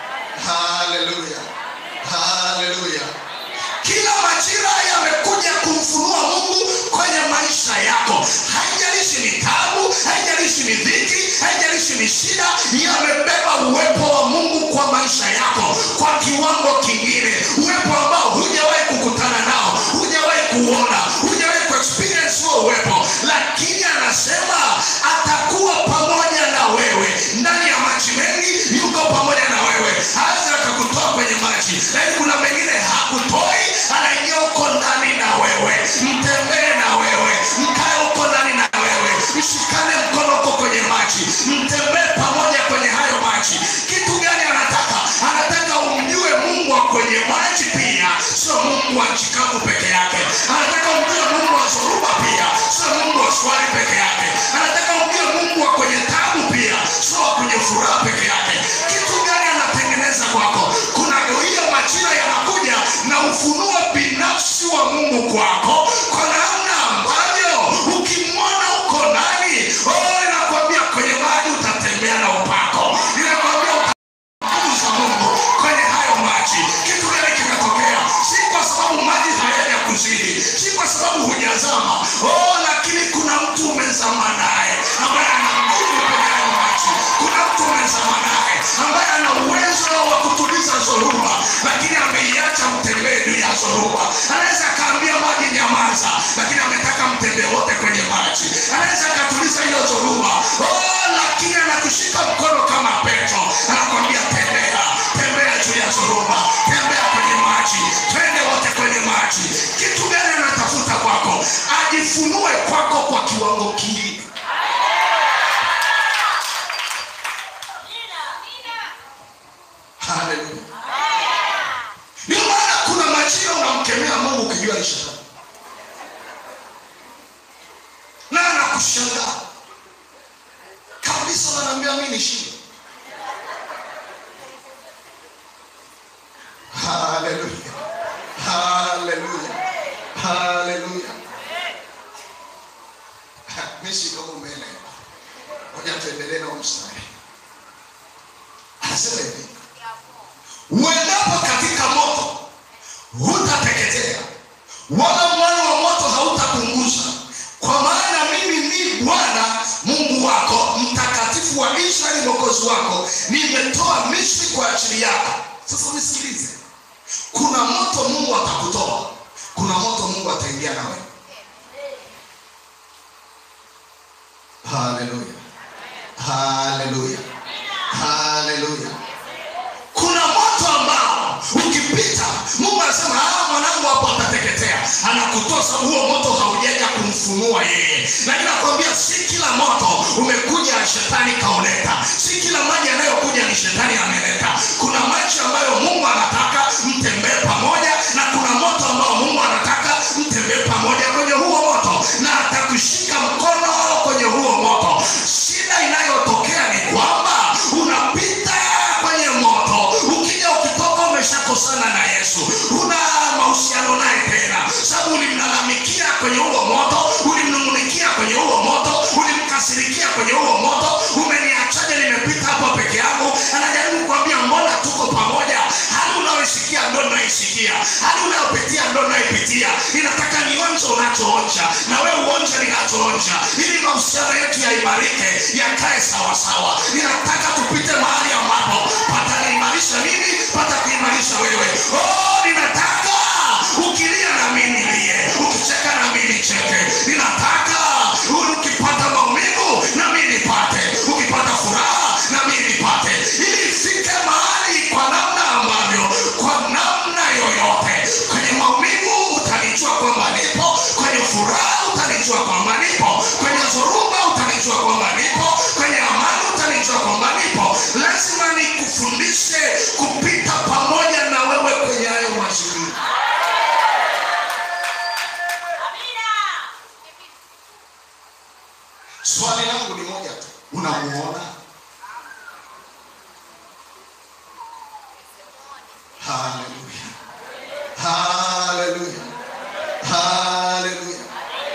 haleluya haleluya kila majira yamekuja kumfunua mungu kwenye maisha yako haijalishi ni tabu haijalishi ni dhiki haijalishi ni shida yamebeba uwepo wa mungu kwa maisha yako kwa kiwango kingine uwepo ambao hujawahi kukutana nao hujawahi kuona hujawahi kuexperience huo uwepo lakini anasema atakuwa pamoja na wewe ndani ya maji mengi yuko pamoja na wewe hawezi akakutoa kwenye maji lakini kuna mengine hakutoi anaingia huko ndani na wewe mtembee na wewe mkae huko ndani na wewe mshikane mkono huko kwenye maji mtembee pamoja kwenye hayo maji kitu gani anataka anataka umjue mungu wa kwenye maji pia sio mungu wa chikavu peke yake anataka umjue mungu wa zoruba pia sio mungu wa swali peke yake anataka umjue mungu wa kwenye tabu pia sio wa kwenye furaha peke yake kitu gani anatengeneza kwako kuna hiyo majira yanakuja na ufunuo binafsi wa mungu kwako kwa namna ambavyo ukimwona uko ndani oh, inakwambia kwenye maji utatembea na upako inakwambia uta nguvu za mungu kwenye hayo maji kitu gani kimetokea si kwa sababu maji hayaja kuzidi si kwa sababu hujazama oh, lakini kuna mtu umezama naye ambaye ana nguvu kwenye hayo maji kuna mtu umezama naye ambaye ana uwezo wa kutuliza zoruba lakini ameiacha mtembee juu ya zoruba anaweza akaambia maji nyamaza lakini ametaka mtembee wote kwenye maji anaweza akatuliza hiyo zoruba oh, lakini anakushika mkono kama petro anakwambia tembea tembea juu ya zoruba tembea kwenye maji twende wote kwenye maji kitu gani anatafuta kwako ajifunue kwako kwa kiwango kingine haleluya ndio maana kuna majira unamkemea mungu ukijua ni shetani na anakushangaa kabisa nanaambia mi nishinde haleluya haleluya haleluya misi kama mbele moja tuendelee na mstari anasema hivi uendapo katika moto hutateketea wala mwali wa moto hautapunguza kwa maana mimi ni bwana mungu wako mtakatifu wa israeli mwokozi wako nimetoa misri kwa ajili yako sasa nisikilize kuna moto mungu atakutoa kuna moto mungu ataingia nawe haleluya haleluya haleluya kuna moto ambao ukipita mungu anasema ah, mwanangu hapo atateketea anakutoa sababu huo moto haujaja kumfunua yeye lakini nakwambia si kila moto umekuja shetani kauleta si kila maji yanayokuja ni shetani ameleta kuna maji ambayo mungu anataka mtembee pamoja na kuna moto ambao mungu anataka mtembee pamoja kwenye huo moto na atakushika mkono kwenye huo moto shida inayotokea ni kwamba unapita kwenye moto ukija ukitoka umeshakosana na yesu huna mahusiano naye tena sababu ulimlalamikia kwenye huo moto ulimnungunikia kwenye huo moto ulimkasirikia kwenye huo moto umeniachaje nimepita hapo peke yangu anajaribu kuambia mbona tuko pamoja hali unayoisikia ndo naisikia hali unayopitia ndo naipitia inataka nionje unachoonja na wewe uonje ninachoonja ili mahusiano yetu yaimarike yakae sawasawa ninataka tupite mahali ambapo pataniimarisha mimi pata kuimarisha wewe oh, ninataka ukilia na mimi nilie ukicheka na mimi nicheke ninataka ukipata maumivu na mimi nipate ukipata furaha na mimi nipate ili ifike mahali kwa namna ambavyo kwa namna yoyote kwenye maumivu utanijua kwamba nipo kwenye furaha utanijua kwamba nipo kwenye dhoruba utanijua kwamba nipo kwenye amani utanijua kwamba nipo lazima nikufundishe kupita pamoja na wewe kwenye hayo mazingira swali langu ni moja tu unamuona haleluya haleluya haleluya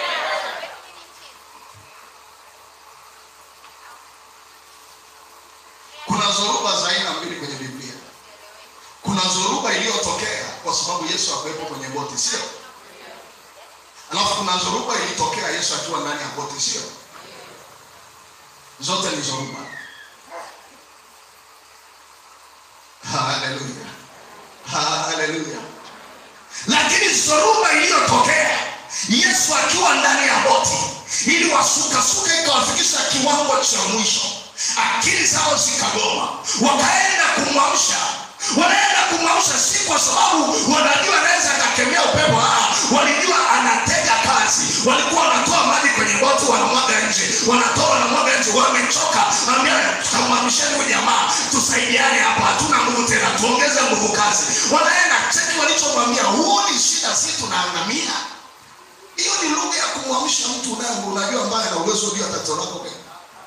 kuna zoruba za aina mbili kwenye biblia kuna zoruba iliyotokea kwa sababu yesu akuwepo kwenye boti sio alafu kuna zoruba ilitokea yesu akiwa ndani ya boti sio zote ni zoruba haleluya haleluya lakini zoruba iliyotokea yesu akiwa ndani ya boti ili wasukasuka ikawafikisha kiwango cha mwisho akili zao zikagoma wakaenda kumwamsha wanaenda kumwamsha si kwa sababu wanajua anaweza akakemea upepo ah, walijua anatega kazi walikuwa wanatoa maji kwenye boti wanamwaga nje wanatoa wanamwaga nje wamechoka ambia tukamwamsheni huyu jamaa tusaidiane hapa hatuna nguvu tena tuongeze nguvu kazi wanaenda cheki walichomwambia huo ni shida si tunaangamia hiyo ni lugha ya kumwamsha mtu unaye unajua ambaye ana uwezo juu ya tatizo lako pekee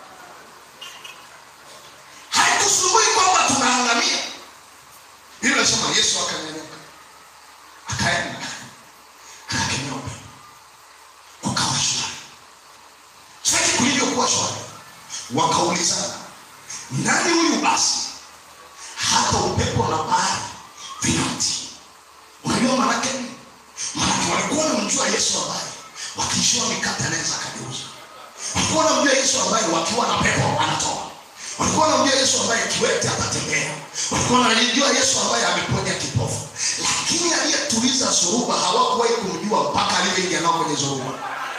haikusumbui kwamba tunaangamia hilo nasema yesu akanyanyuka akaenda akakemea upepo kukawa shwari cheki kulivyokuwa shwari wakaulizana nani huyu basi hata upepo na bahari vinamtii unajua manake nini manake walikuwa wanamjua yesu ambaye wakiishiwa mikate anaweza akageuza walikuwa wanamjua yesu ambaye wakiwa na pepo anatoa walikuwa wanamjua yesu ambaye kiwete atatembea walikuwa wanajua yesu ambaye ameponya kipofu lakini aliyetuliza zoruba hawakuwahi kumjua mpaka alivyoingia nao kwenye zoruba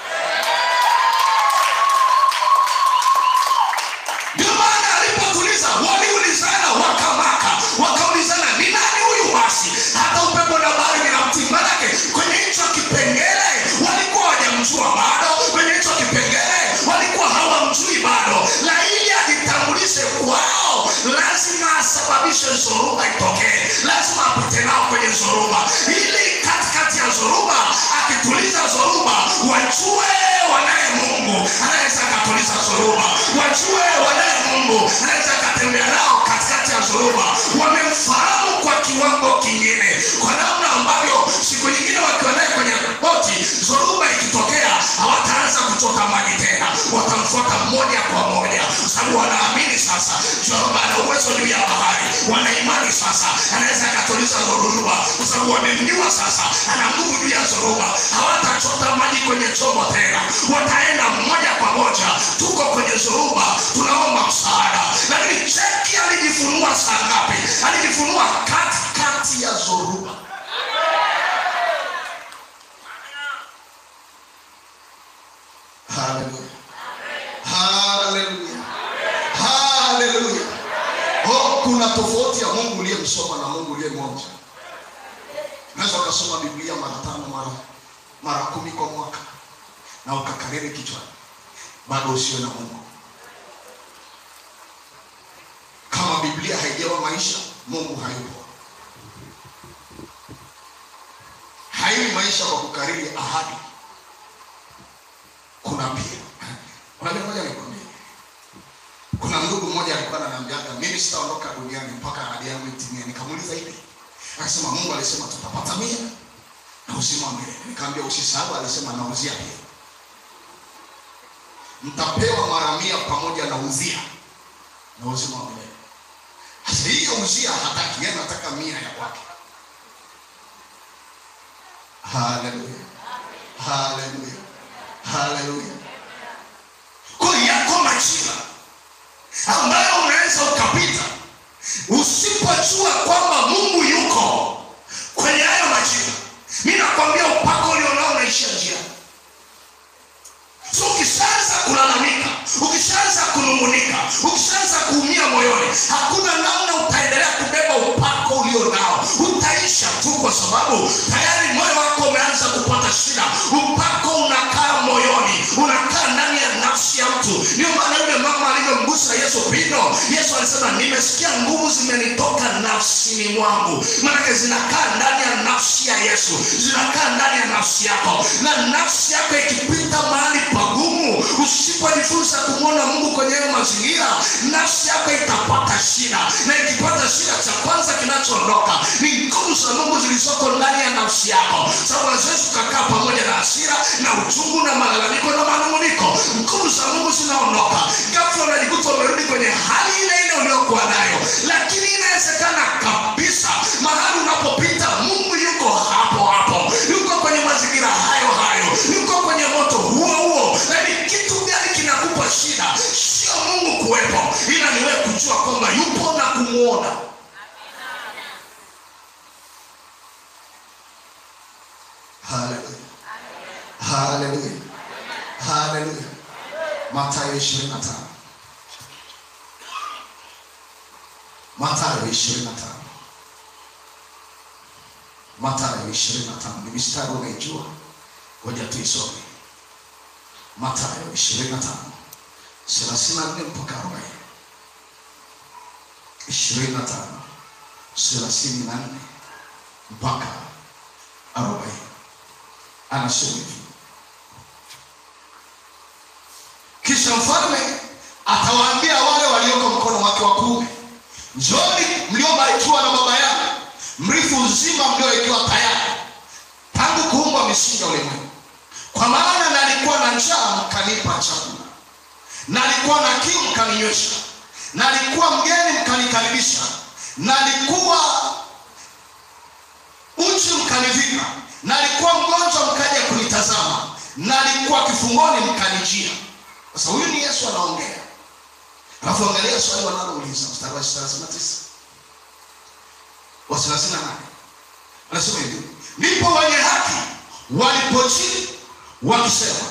ndio maana alipotuliza waliulizana wakamaka wakaulizana ni nani huyu basi hata upepo na bahari vinamtii manake kwenye hicho kipengele walikuwa wajamjua bado kwenye hicho kipengele walikuwa hawamjui bado na ili ajitambulishe kwao lazima asababishe zoruba itokee lazima apite nao kwenye zoruba ili katikati ya zoruba akituliza zoruba wajue wanaye mungu anaweza akatuliza zoruba wajue wanaye mungu anaweza akatembea nao katikati ya zoruba wamemfahamu kwa kiwango kingine kwa namna ambavyo siku nyingine wakiwa naye kwenye boti zoruba ikitokea hawataanza kuchota maji tena watamfuata moja kwa moja kwa sababu wanaamini sasa zoruba ana uwezo juu ya bahari wana imani sasa anaweza akatuliza zoruba kwa sababu wamemjua sasa ana nguvu juu ya zoruba hawatachota maji kwenye chombo tena wataenda moja kwa moja tuko kwenye zoruba tunaomba msaada lakini cheki alijifunua saa ngapi alijifunua katikati ya zoruba haleluya haleluya haleluya oh, kuna tofauti ya mungu uliyemsoma na mungu uliyemwonja unaweza ukasoma biblia mara tano mara mara kumi kwa mwaka na ukakariri kichwani bado usiwe na mungu kama biblia haijawa maisha mungu hayupo haiwi maisha kwa kukariri ahadi kuna pia unajua moja nikwambie kuna ndugu mmoja alikuwa ananiambiaga mimi sitaondoka duniani mpaka ahadi yangu itimie nikamuuliza hivi akasema mungu alisema tutapata mia na uzima wa milele nikaambia usisahau alisema nauzia pia mtapewa mara mia pamoja na uzia na uzima wa milele sasa hiyo uzia hataki yeye anataka mia ya kwake haleluya haleluya haleluya kwa hiyo yako majira ambayo unaweza ukapita usipojua kwamba mungu yuko kwenye hayo majira mi nakwambia upako ulionao unaishia njia so ukishaanza kulalamika ukishaanza kunungunika ukishaanza kuumia moyoni hakuna namna utaendelea kubeba upako ulio nao utaisha tu kwa sababu tayari moyo wako umeanza kupata shida upako unakaa moyoni unakaa ndani ya nafsi ya mtu ndio maana yule mama alivyomgusa yesu pindo yesu alisema nimesikia nguvu zimenitoka nafsini mwangu maanake zinakaa ndani ya nafsi ya yesu zinakaa ndani ya nafsi yako na nafsi yako ikipita mahali pagumu usipojifunza kumwona mungu kwenye hayo mazingira nafsi yako itapata shida na ikipata shida cha kwanza kinachoondoka ni nguvu za mungu zilizoko ndani ya nafsi yako sababu haziwezi ukakaa pamoja na hasira na uchungu na malalamiko na manunguniko nguvu za mungu zinaondoka gafla unajikuta umerudi kwenye hali ile ile uliokuwa nayo lakini inawezekana kabisa mahali unapopita mungu yuko hapo hapo yuko kwenye mazingira hayo hayo yuko kwenye moto huo huo na ni kitu gani kinakupa shida sio mungu kuwepo ila niwe kujua kwamba yupo na kumwona haleluya haleluya haleluya matayo ishirini na tano matayo ishirini na tano matayo ishirini na tano ni mistari unaijua ngoja tuisome matayo ishirini na tano thelathini na nne mpaka arobaini ishirini na tano thelathini na nne mpaka arobaini anasema hivi kisha mfalme atawaambia wale walioko mkono wake wa kuume njoni mliobarikiwa na baba yangu mrithi uzima mliowekewa tayari tangu kuumbwa misingi ya ulimwengu kwa maana nalikuwa na njaa mkanipa chakula nalikuwa na kiu mkaninywesha nalikuwa mgeni mkanikaribisha nalikuwa uchi mkanivika nalikuwa mgonjwa mkaja kunitazama nalikuwa kifungoni mkanijia sasa huyu ni yesu anaongea alafu angalia swali wanalouliza mstari wa thelathini na tisa wa thelathini na nane anasema hivi ndipo wenye haki walipochini wakisema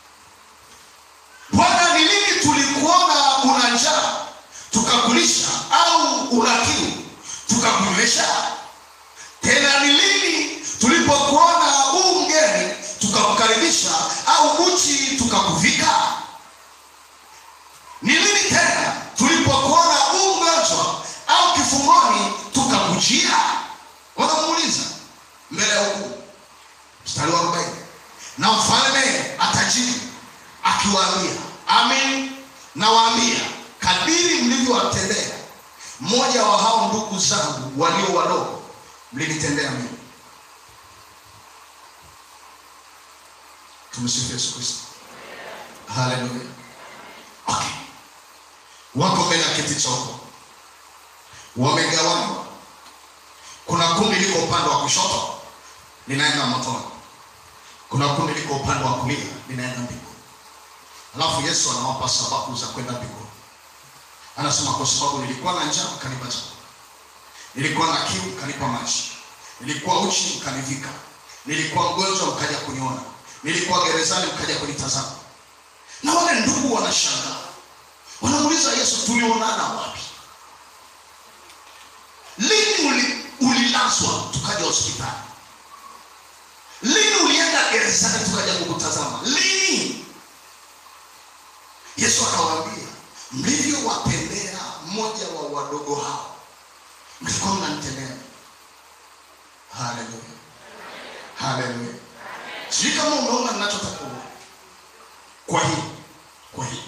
bwana ni lini tulikuona una njaa tukakulisha au una kiu tukakunywesha tena ni lini tulipokuona huu mgeni tukakukaribisha au uchi tukakuvika ni lini tena tulipokuona huu mgonjwa au kifungoni tukakujia wanamuuliza mbele ya ukuu mstari wa arobaini na mfalme atajibu akiwaambia amin nawaambia kadiri mlivyowatendea mmoja wa hao ndugu zangu walio wadogo mlinitendea mimi tumsifu yesu kristo haleluya okay. wako mbele ya kiti cha huko wamegawanywa kuna kundi liko upande wa kushoto linaenda motoni kuna kundi liko upande wa kulia linaenda mbinguni alafu yesu anawapa sababu za kwenda mbinguni anasema kwa sababu nilikuwa na njaa mkanipa chakula nilikuwa na kiu mkanipa maji nilikuwa uchi mkanivika nilikuwa mgonjwa mkaja kuniona nilikuwa gerezani mkaja kunitazama na wale ndugu wanashangaa wanamuuliza yesu tulionana wapi lini uli, ulilazwa tukaja hospitali lini ulienda gerezani tukaja kukutazama lini yesu akawaambia mlivyowatendea mmoja wa wadogo hao mlikuwa mnanitendea haleluya haleluya sijui kama umeona ninachotaka kuona. kwa hii kwa hii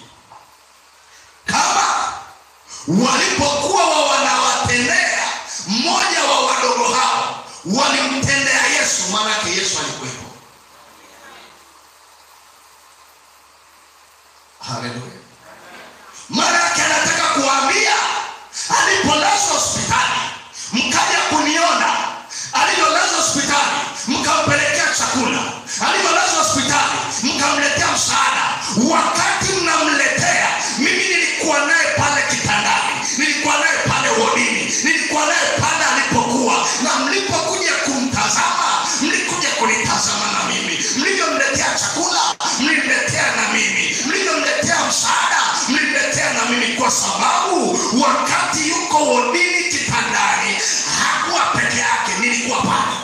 kama walipokuwa wa wanawatendea mmoja wa wadogo hao walimtendea yesu maanake yesu alikuwepo haleluya maanake anataka kuambia alipolazwa hospitali mkaja kuniona alivyolazwa hospitali mkampelekea chakula alivyolazwa hospitali mkamletea msaada wakati mnamletea mimi nilikuwa naye pale kitandani nilikuwa naye pale wodini nilikuwa naye pale alipokuwa na mlipokuja kumtazama mlikuja kunitazama na mimi mlivyomletea chakula mlimletea na mimi mlivyomletea msaada mlimletea na mimi kwa sababu wakati yuko wodini kitandani hakuwa peke yake nilikuwa pale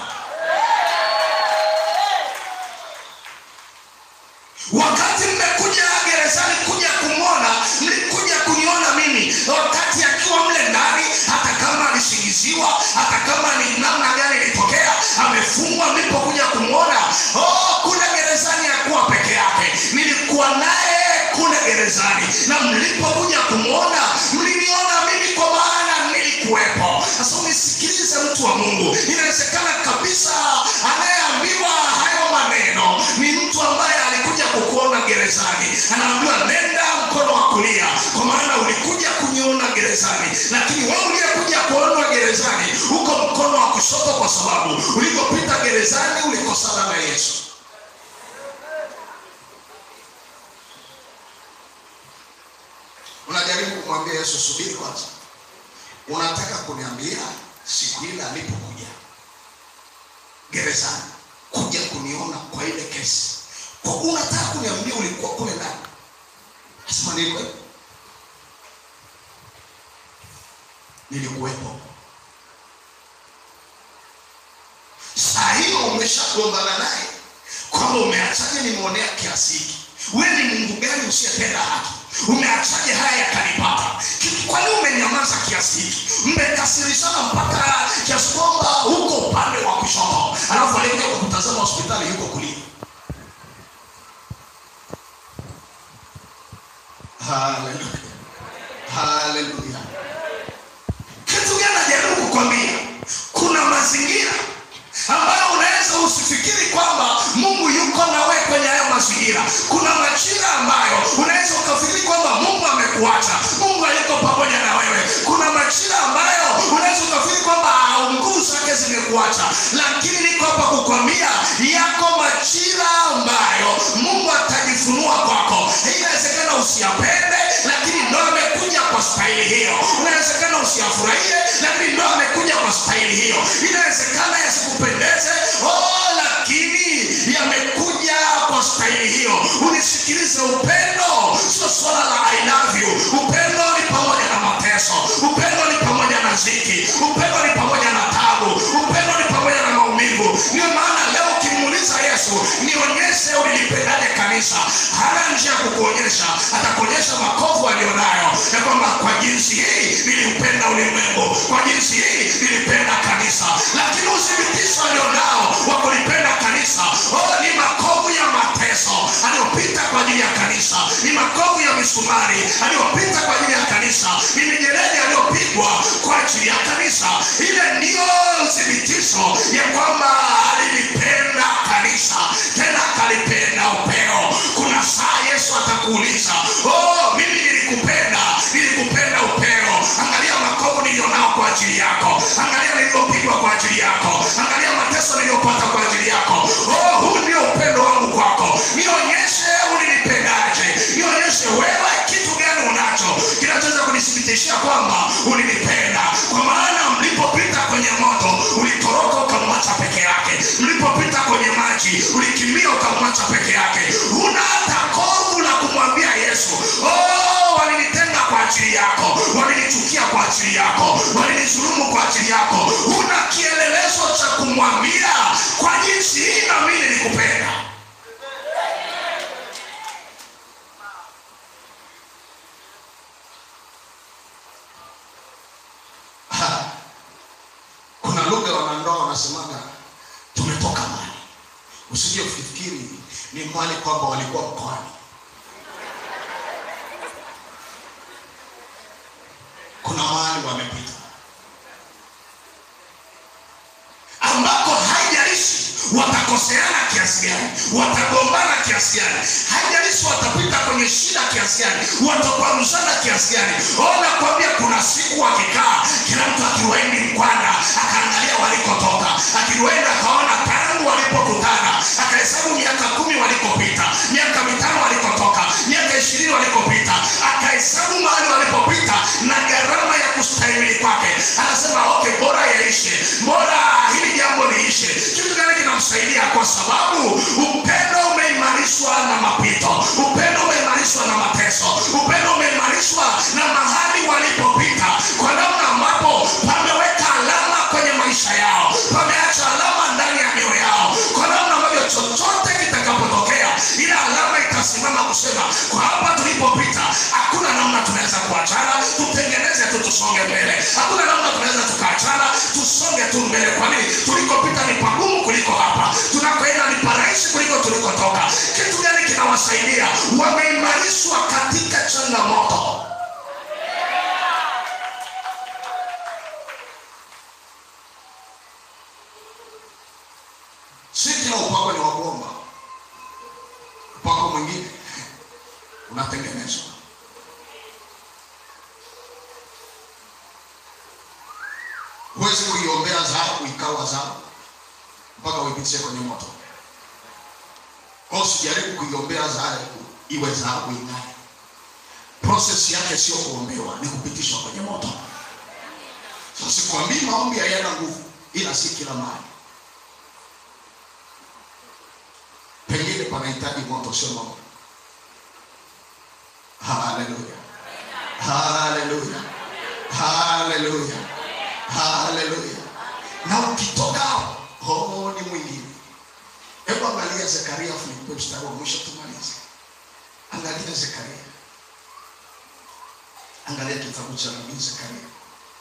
wakati mmekuja gerezani kuja kumwona mlikuja kuniona mimi wakati akiwa mle ndani hata kama alisingiziwa hata kama ni namna gani ilitokea amefungwa mlipokuja kumwona oh, kule gerezani akuwa peke yake nilikuwa naye kule gerezani na mlipokuja kumwona mliniona mimi kwa maana nilikuwepo sasa unisikilize mtu wa mungu inawezekana kabisa anayeambiwa hayo maneno ni mtu ambaye alikuja kukuona gerezani anaambiwa nenda mkono wa kulia kwa maana ulikuja kuniona gerezani lakini wewe uliyekuja kuonwa gerezani huko mkono wa kushoto kwa sababu ulipopita gerezani ulikosana na yesu unajaribu kumwambia yesu subiri kwanza unataka kuniambia siku ile alipokuja gerezani kuja kuniona kwa ile kesi kwa unataka kuniambia ulikuwa kule ndani asema nilikuwepo nilikuwepo saa hiyo umeshagombana naye kwamba umeachaje nimeonea kiasi hiki we ni mungu gani usiyependa haki umeachaje haya yakanipata Ki- kwani umenyamaza kiasi hiki mmekasirishana mpaka kiasi kwamba huko upande wa kushoto alafu alikuja kukutazama hospitali yuko kulia haleluya haleluya kitu gani najaribu kukwambia kuna mazingira ambayo unaweza usifikiri kwamba mungu yuko nawe kwenye hayo mazingira kuna majira ambayo unaweza ukafikiri kwamba mungu amekuacha mungu hayuko pamoja na wewe kuna majira ambayo unaweza ukafikiri kwamba ah, nguvu zake zimekuacha lakini niko hapa kukwambia yako majira ambayo mungu atajifunua kwako inawezekana usiyapende lakini ndo amekuja kwa staili hiyo inawezekana usiyafurahie lakini ndo amekuja kwa staili hiyo inawezekana yasikupendeze oh, lakini yamekuja kwa staili hiyo unisikilize upendo sio swala la I love you upendo ni pamoja na mateso upendo ni pamoja na ziki upendo ni pamoja na tabu upendo ni pamoja na maumivu ndio maana leo ukimuuliza yesu nionyeshe ulilipendaje kanisa hana njia ya kukuonyesha atakuonyesha makovu aliyonayo ya kwamba kwa jinsi hii niliupenda ulimwengu kwa jinsi hii nilipenda kanisa lakini uthibitisho alionao wa kulipenda kanisa oh, ni makovu ya mateso aliyopita kwa ajili ya kanisa ni makovu ya misumari aliyopita kwa ajili ya kanisa ni mijeledi aliyopigwa kwa ajili ya kanisa ile ndiyo uthibitisho ya kwamba alilipenda kanisa tena akalipenda upeo kuna saa yesu atakuuliza oh, mimi nilikupenda nilikupenda upeo angalia makovu niliyonao kwa ajili yako angalia niliyopigwa kwa ajili yako angalia mateso niliyopata kwa ajili yako oh, huu ndio upendo wangu kwako nionyeshe ulinipendaje nionyeshe wewe kitu gani unacho kinachoweza kunithibitishia kwamba ulinipenda kwa maana mlipopita kwenye moto ulitoroka ukamwacha peke yake mlipopita kwenye maji ulikimbia ukamwacha peke yake huna hata kovu la kumwambia yesu oh, walinitenga kwa ajili yako walinichukia kwa ajili yako walinizulumu kwa ajili yako una kielelezo cha kumwambia kwa jinsi hii na mimi nilikupenda Ha. kuna lugha wanandoa wanasemaga tumetoka mali usije ukifikiri ni mali kwamba walikuwa mkoani kuna mahali wamepita ambako haijalishi watakoseana kiasi gani watagombana kiasi gani haijalishi watapita kwenye shida kiasi gani watakwaruzana kiasi gani ona kwambia kuna siku wakikaa kila mtu akiwaindi mkwanda akaangalia walikotoka akiwaenda akaona tangu walipokutana akahesabu miaka kumi walikopita miaka mitano walikotoka miaka ishirini walikopita akahesabu mahali walipopita na gharama ya kustahimili kwake anasema okay bora yaishe bora hili jambo liishe kitu gani kinamsaidia kwa sababu upendo umeimarishwa na mapito upendo umeimarishwa na mateso upendo umeimarishwa na mahali walipopita kwa namna ambapo pameweka alama kwenye maisha yao pameacha alama ndani ya mioyo yao kwa namna ambavyo chochote kitakapotokea ile alama itasimama kusema kwa hapa tulipopita hakuna namna tunaweza kuachana tutengeneze tu tusonge mbele hakuna namna tunaweza tukaachana tusonge tu mbele kwa nini tulikopita ni pagumu kuliko hapa tunakoenda ni parahisi kuliko tulikotoka kitu gani kinawasaidia wameimarishwa katika changamoto si kila upako ni wakuomba upako mwingine unatengenezwa huwezi kuiombea dhahabu ikawa dhahabu mpaka uipitishe kwenye moto au usijaribu kuiombea dhahabu iwe dhahabu ing'ae proses yake sio kuombewa ni kupitishwa kwenye moto Sasa sikwambii maombi hayana nguvu ila si kila mahali pengine panahitaji moto sio maombi haleluya haleluya haleluya haleluya na ukitoka hapo oh, ni mwingine hebu angalia zekaria afu nikupe mstari wa mwisho tumalize angalia zekaria angalia kitabu cha nabii zekaria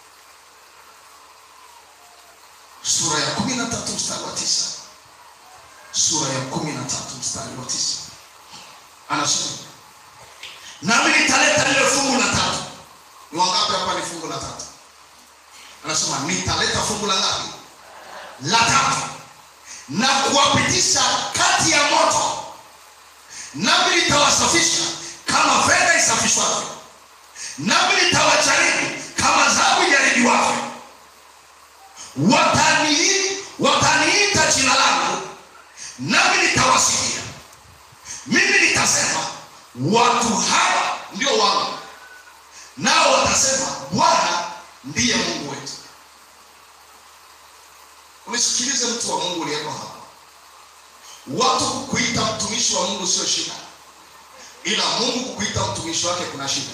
sura ya kumi na tatu mstari wa tisa sura ya kumi na tatu mstari wa tisa anasema nami nitaleta lile fungu la tatu ni wangapi hapa ni fungu la tatu anasema nitaleta fungu la ngapi la tatu na kuwapitisha kati ya moto nami nitawasafisha kama fedha isafishwavyo nami nitawajaribu kama dhahabu ijaribiwavyo watanii wataniita jina langu nami nitawasikia mimi nitasema watu hawa ndio wangu nao watasema bwana ndiye mungu wetu unisikilize mtu wa mungu uliyeko hapa watu kukuita mtumishi wa mungu sio shida ila mungu kukuita mtumishi wake kuna shida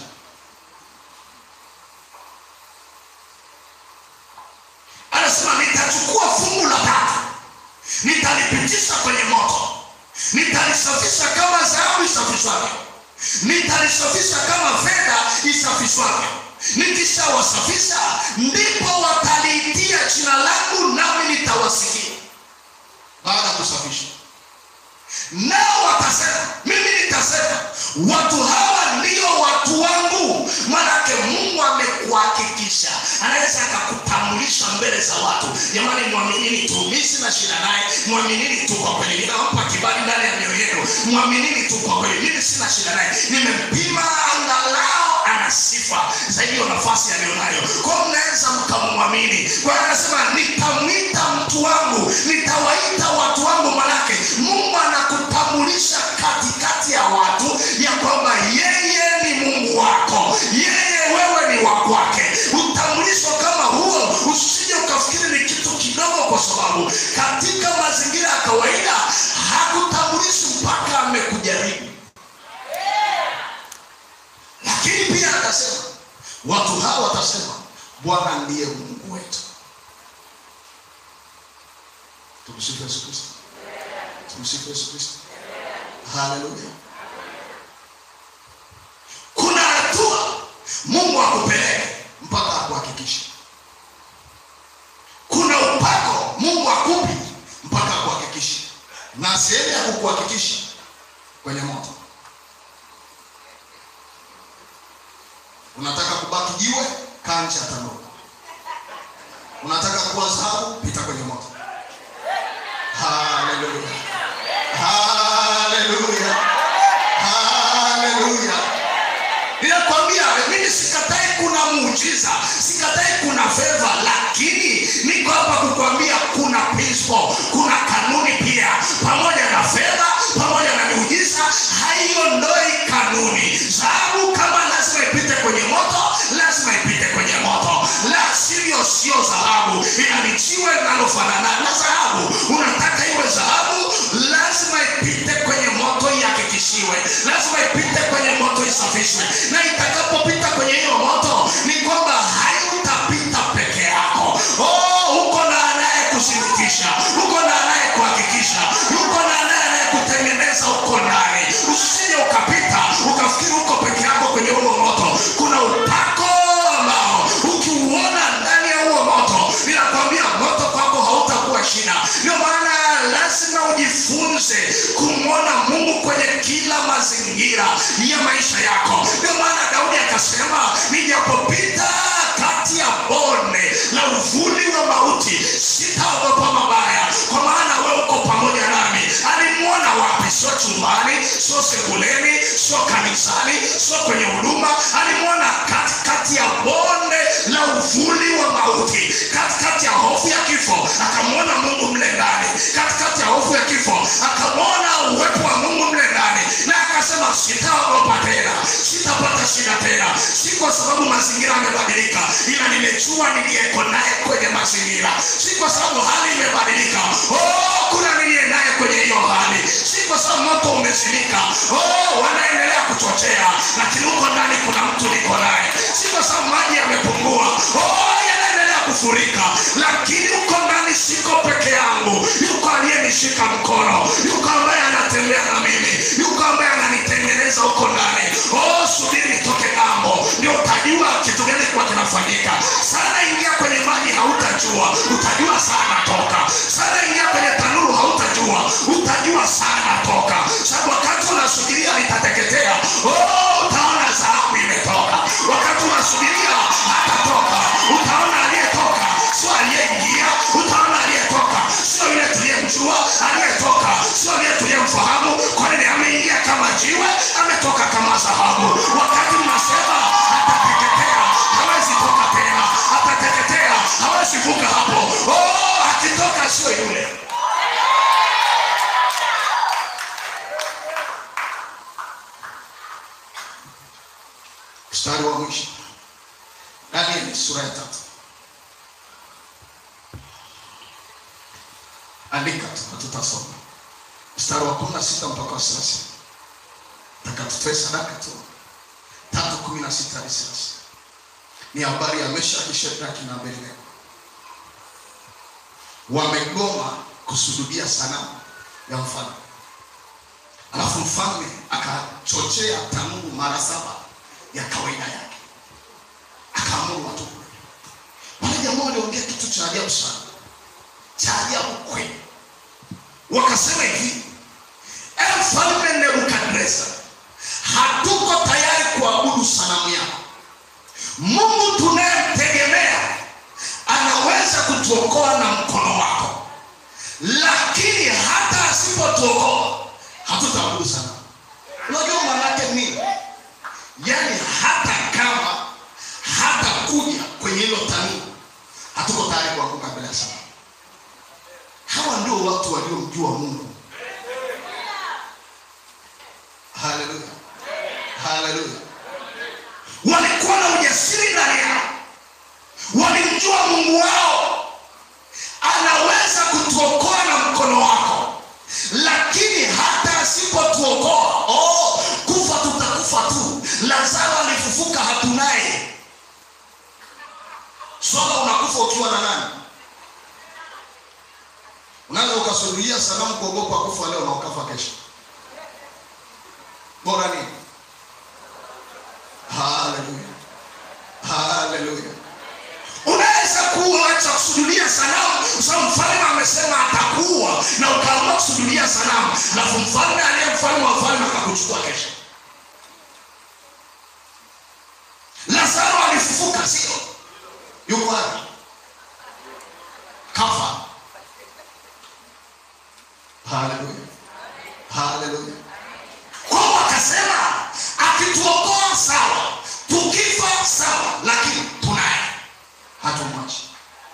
anasema nitachukua fungu la tatu nitalipitisha kwenye moto nitalisafisha kama dhahabu isafishwavyo nitalisafisha kama fedha isafishwavyo nikishawasafisha ndipo wataliitia jina langu nami nitawasikia baada ya kusafisha nao watasema mimi nitasema watu hawa ndio watu wangu manake mungu amekuhakikisha anaweza akakutambulisha mbele za watu jamani mwaminini tu mi sina shida naye mwaminini tu kwa kweli ninampa kibali ndani ya mioyo yenu mwaminini tu kwa kweli mimi sina shida naye nimempima angalao ana sifa za hiyo nafasi aliyonayo kwa mnaweza mkamwamini kwa hiyo anasema nitamwita mtu wangu nitawaita watu wangu manake mungu anakutambulisha katikati ya watu ya kwamba yeye ni mungu wako yeye wewe ni wa kwake utambulisho kama huo usije ukafikiri ni kitu kidogo kwa sababu katika mazingira ya kawaida hakutambulishi mpaka amekujaribu lakini pia akasema watu hawa watasema bwana ndiye mungu wetu tumsifu yesu kristo tumsifu yesu kristo haleluya kuna hatua mungu akupeleke mpaka akuhakikishe kuna upako mungu akupi mpaka akuhakikishe na sehemu ya kukuhakikisha kwenye moto unataka kubaki jiwe kaa nje ya tanuru unataka kuwa dhahabu pita kwenye moto haleluya haleluya haleluya ninakwambia mimi sikatai kuna muujiza sikatai kuna feva lakini niko hapa kukwambia kuna principle kuna kanuni pia pamoja na fedha pamoja na miujiza haiondoi kanuni dhahabu kama lazima ipite kwenye moto lazima ipite kwenye moto la sivyo sio dhahabu ila ni jiwe linalofanana na dhahabu unataka iwe dhahabu lazima ipite kwenye moto ihakikishiwe lazima ipite kwenye moto isafishwe na itakapopita kwenye hiyo moto ni kwamba hayutapita peke yako oh, uko na anaye kushirikisha uko na anaye kuhakikisha uko na anaye anayekutengeneza uko ndani usije ukapita ukafikiri uko peke yako kwenye huo moto kuna upako ambao ukiuona ndani ya huo moto ninakwambia moto kwako hautakuwa shida ndio maana lazima ujifunze kumwona mungu kwenye kila mazingira ya maisha yako ndio maana daudi akasema nijapopita kati ya bonde la uvuli wa mauti sitaogopa mabaya kwa maana we uko pamoja nami alimwona wapi sio chumbani sio sebuleni sio kanisani sio kwenye huduma alimwona katikati ya bonde la uvuli wa mauti katikati ya hofu ya kifo akamwona mungu mle ndani katikati ya hofu ya kifo akamwona uwepo wa mungu mle ndani na akasema sitaogopa tena sitapata shida tena si kwa sababu mazingira yamebadilika ila nimejua niliyeko naye kwenye mazingira si kwa sababu hali imebadilika oh, kuna niliye naye kwenye hiyo hali si kwa sababu moto umezimika oh, wanaendelea kuchochea lakini huko ndani kuna mtu niko naye si kwa sababu maji yamepungua oh, yanaendelea kufurika lakini huko ndani siko peke yangu yuko aliyenishika mkono yuko ambaye anatembea na mimi yuko ambaye ananitengeneza huko ndani oh, subiri nitoke ngambo ndio utajua kitu gani kuwa kinafanyika sana ingia kwenye maji hautajua utajua sana toka sana ingia kwenye tanuru hautajua utajua sana toka sababu wakati unasubiria litateketea oh, utaona dhahabu imetoka wakati unasubiria hatatoka utaona aliyetoka sio aliyeingia utaona aliyetoka sio yule tuliyemjua aliyetoka sio yule tuliyemfahamu kwa nini ameingia kama jiwe ametoka kama dhahabu wakati mnasema atateketea hawezi toka tena atateketea hawezi vuka hapo oh, akitoka sio yule mstari wa mwisho danieli sura ya tatu andika tu na tutasoma mstari wa kumi na sita mpaka wa thelathini taka tutoe sadaka tu tatu kumi na sita hadi thelathini ni habari ya meshaki shedraki na abednego wamegoma kusujudia sanamu ya mfalme alafu mfalme akachochea tanuru mara saba ya kawaida yake akaamuru watu kule wale jamaa waliongea kitu cha ajabu sana cha ajabu kweli wakasema hivi e mfalme nebukadreza hatuko tayari kuabudu sanamu yako mungu tunayemtegemea anaweza kutuokoa na mkono wako lakini hata asipotuokoa hatutaabudu sanamu unajua maanake nini yaani hata kama hata kuja kwenye hilo tanuru hatuko tayari kuanguka mbele ya sanamu hawa ndio watu waliomjua mungu haleluya haleluya walikuwa na ujasiri ndani yao walimjua mungu wao anaweza kutuokoa na mkono wako lakini hata asipotuokoa oh, kufa tutakufa tu lazaro alifufuka hatunaye ukasujudia sanamu kuogopa kufa leo na ukafa kesho bora nini haleluya haleluya unaweza kuacha kusujudia sanamu kwa sababu mfalme amesema atakuwa na ukaamua kusujudia sanamu alafu mfalme aliye mfalme wa mfalme akakuchukua kesho lazaro alifufuka sio yuko wapi kafa haleluya haleluya kwao akasema akituokoa sawa tukifa sawa lakini tunaye hatumwachi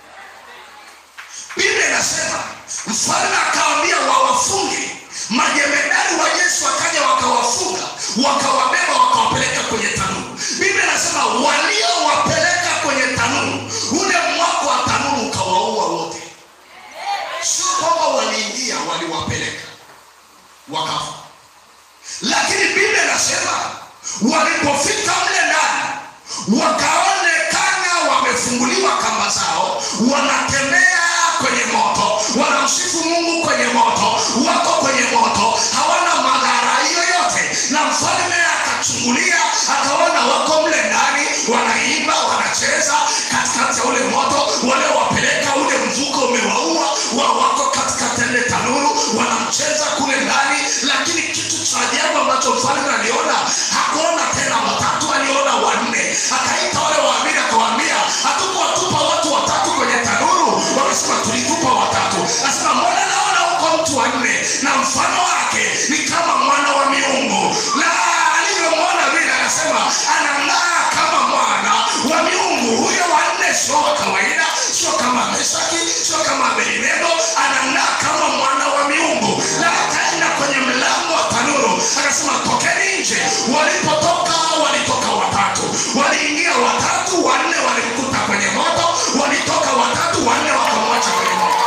biblia inasema mfalme akawambia wawafunge majemedari wa yesu wakaja wakawafunga wakawabeba wakawapeleka kwenye tanuru biblia inasema waliowapeleka kwenye tanuru ule mwako wa tanuru ukawaua wote sio kwamba waliingia waliwapeleka wakafa lakini biblia inasema walipofika mle ndani wakaonekana wamefunguliwa kamba zao wanatembea kwenye moto wanamsifu mungu kwenye moto wako kwenye moto hawana madhara yoyote na mfalme akachungulia akaona wako mle ndani wanaimba wanacheza katikati ya ule moto waliowapeleka ule mvuko umewaua wa wako katikati ya ile tanuru wanamcheza kule ndani lakini kitu cha ajabu ambacho mfalme aliona hakuona tena watatu aliona wanne akaita wale waamini akawaambia hatukuwatupa watu watatu kwenye tanuru wakasema tulitupa watatu asema mbona naona huko mtu wanne na mfano wake ni kama mwana wa miungu na alivyomwona vile anasema anang'aa kama mwana wa miungu huyo wanne sio wa kawaida sio kama meshaki sio kama abednego anang'aa kama mwana wa miungu na akaenda kwenye mlango wa tanuru akasema tokeni nje walipotoka walitoka watatu waliingia watatu wanne walimkuta kwenye moto walitoka watatu wanne wakamwacha kwenye moto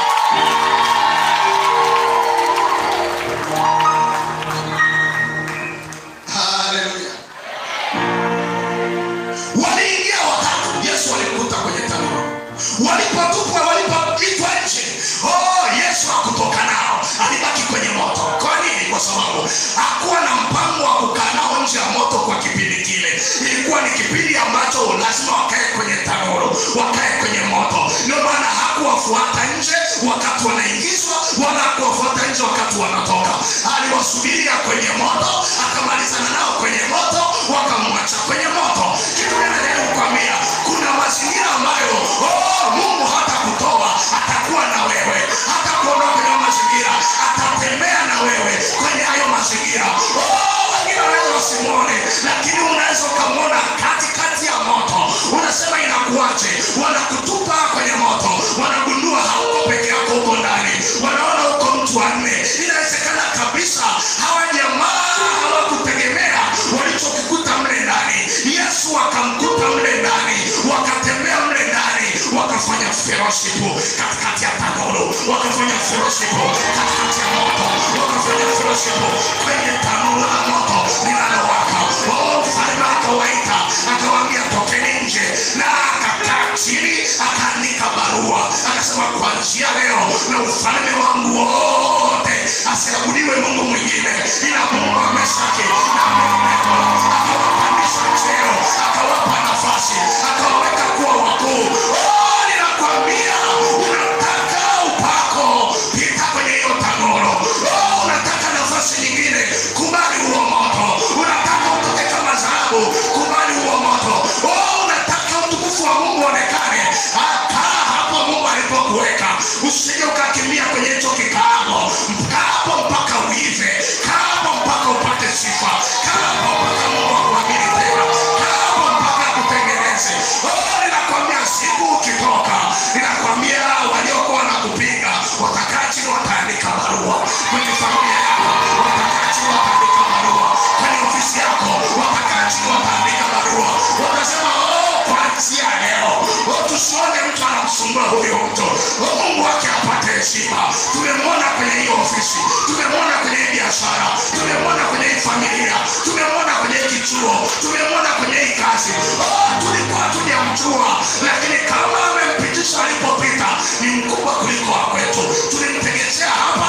haleluya waliingia watatu yesu walimkuta kwenye tanuru walipotupwa walipoitwa nje oh, yesu hakutoka nao alibaki kwenye moto kwa nini kwa sababu hakuwa na mpango wa kukaa nao nje ya moto kwa kipindi kile ilikuwa ni kipindi ambacho lazima wakae kwenye tanuru wakae kwenye moto ndio maana hakuwafuata nje wakati wanaingizwa wala hakuwafuata nje wakati wanatoka aliwasubiria kwenye moto akamalizana nao kwenye moto wakamwacha kwenye moto kitu gani kukwambia kuna mazingira ambayo oh, mungu hata kutoa atakuwa na wewe hata kuondoa kwenye hayo mazingira atatembea na wewe kwenye hayo mazingira oh, wengine wanaweza wasimwone lakini unaweza ukamwona katikati ya moto unasema inakuwaje wanakutupa kwenye moto wanagundua hauko peke yako huko ndani wanaona huko mtu wanne inawezekana kabisa hawa jamaa hawakutegemea walichokikuta mle ndani yesu akamkuta mle ndani wakatembea mle ndani wakafanya fellowship katikati ya tanuru wakafanya fellowship katikati ya moto wakafanya fellowship kwenye tanuru la moto linalowaka oh, mfalme akawaita akawaambia tokeni nje na akakaa chini akaandika barua akasema kuanzia leo na ufalme wangu wote asiabudiwe mungu mwingine ila mungu wa meshaki na abednego akawapandisha cheo akawapa nafasi akawaweka kuwa wakuu oh, ninakwambia unataka upako pita kwenye hiyo tanuru oh, unataka nafasi nyingine kubali huo moto unataka utoke kama dhahabu kubali huo moto oh, unataka utukufu wa mungu onekane kaa hapo mungu alipokuweka usije ukakimbia kwenye hicho kikaabo kaa hapo mpaka uive kaa hapo mpaka upate sifa kaa hapo mpaka mungu akuamini tena kaa hapo mpaka akutengeneze oh, ninakwambia siku ukitoka ninakwambia waliokuwa na kupinga watakaa chini wataandika barua kwenye familia yako watakaa chini wataandika barua kwenye ofisi yako watakaa chini wataandika barua watasema oh, kuanzia leo oh, tusione mtu anamsumbua huyo mtu oh, mungu wake apate heshima tumemwona kwenye hiyo ofisi tumemwona kwenye hii biashara tumemwona kwenye hii familia tumemwona kwenye hii kichuo tumemwona kwenye hii kazi oh, tulikuwa tujamjua lakini kama amempitisha alipopita ni mkubwa kuliko wa kwetu tulimtegezea hapa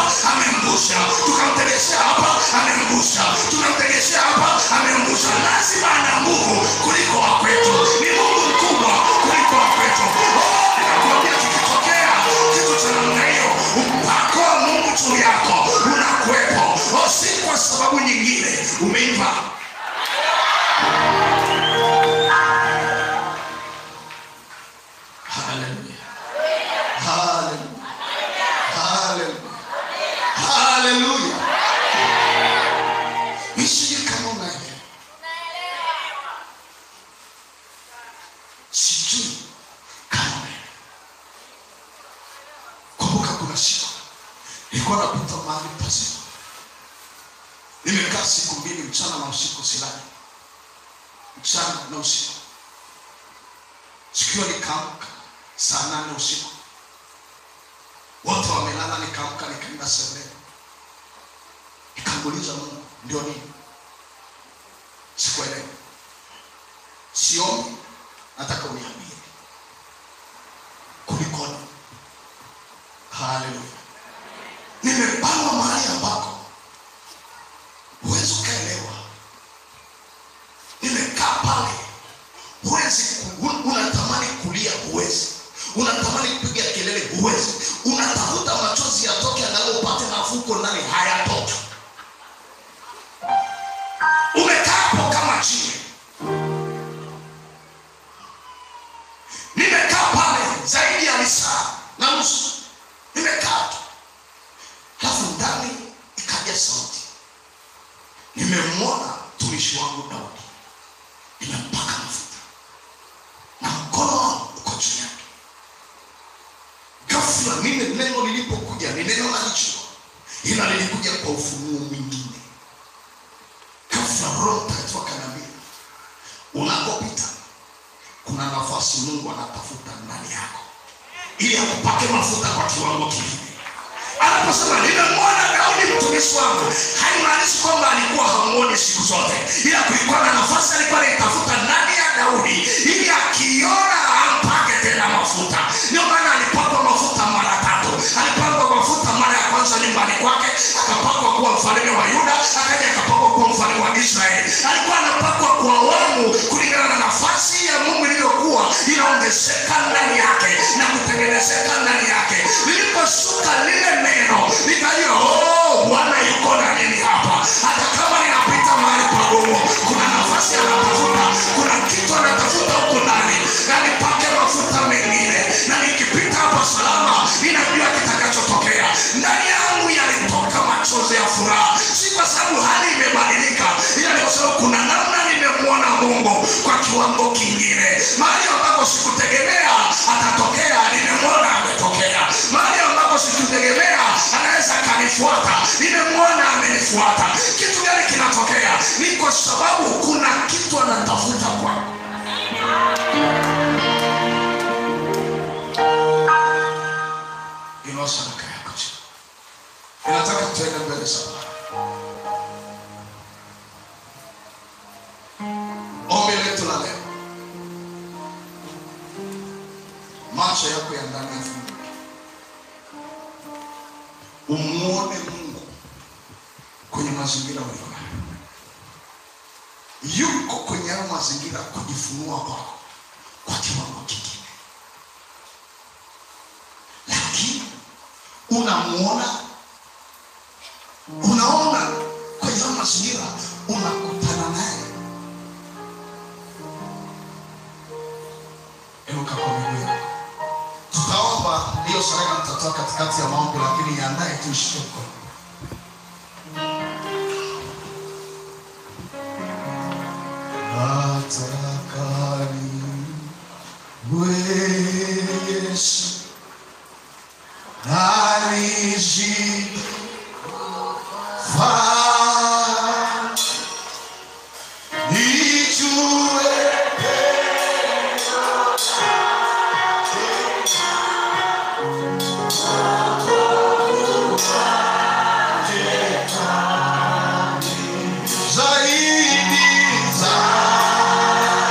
mchana na usiku silali mchana na usiku sikiwa nikaamka saa nane usiku wote wamelala nikaamka nikaenda sebuleni nikamuuliza mungu ndio nini sikuelewa siombi nataka uniambie kulikoni haleluya nimebanwa mahali ambako huwezi ukaelewa nimekaa pale huwezi ku- un- unatamani kulia huwezi unatamani kupiga kelele huwezi unatafuta machozi yatoke angalau upate nafuu uko ndani hayatoki umekaa hapo kama chini nimekaa pale zaidi ya lisaa na nusu nimekaa tu halafu ndani ikaja sauti nimemwona mtumishi wangu daudi nimempaka mafuta na mkono wangu uko juu yake ghafla mimi neno lilipokuja ni neno la nchi ila lilikuja kwa ufunuo mwingine ghafla roho mtakatifu akaniambia unakopita kuna nafasi mungu anatafuta ndani yako ili akupake mafuta kwa kiwango kingine anaposema nimemwona daudi mtumishi wangu haimaanishi kwamba alikuwa hamuoni siku zote ila kulikuwa na nafasi alikuwa anaitafuta ndani ya daudi ili akiona ampake tena mafuta ndio maana alipakwa mafuta mara tatu alipakwa mafuta mara ya kwanza nyumbani kwake akapakwa kuwa mfalme wa yuda akaja akapakwa kuwa mfalme wa israeli alikuwa anapakwa kwa awamu kulingana na nafasi ya mungu ilivyokuwa inaongezeka ndani yake na kutengenezeka ndani yake liliposhuka lile neno nikajua oh, bwana yuko na nini hapa hata kama ninapita mahali pagumu kuna nafasi anatafuta kuna kitu anatafuta huku ndani na nipake mafuta mengine na nikipita hapa salama ninajua kitakachotokea ndani yangu yalitoka machozi ya furaha si kwa sababu hali imebadilika ila ni kwa sababu kuna namna nimemwona mungu kwa kiwango kingine mahali ambapo sikutegemea atatokea nimemwona ametokea mahali ambapo sikutegemea anaweza akanifuata nimemwona amenifuata kitu gani kinatokea ni kwa sababu kuna kitu anatafuta kwako inua sadaka yako chini inataka tuende mbele sana ombi letu la leo macho yako ya ndani yafunguke umwone mungu kwenye mazingira ulionayo yuko kwenye hayo mazingira kujifunua kwako kwa kiwango kingine lakini unamuona unaona kwenye hayo mazingira unakutana naye inuka kwa miguu yako tutaomba hiyo sadaka mtatoa katikati ya maombi lakini iandae tu ishike mkono nataka niwe Yesu alijifaa nijue zaidi zaidi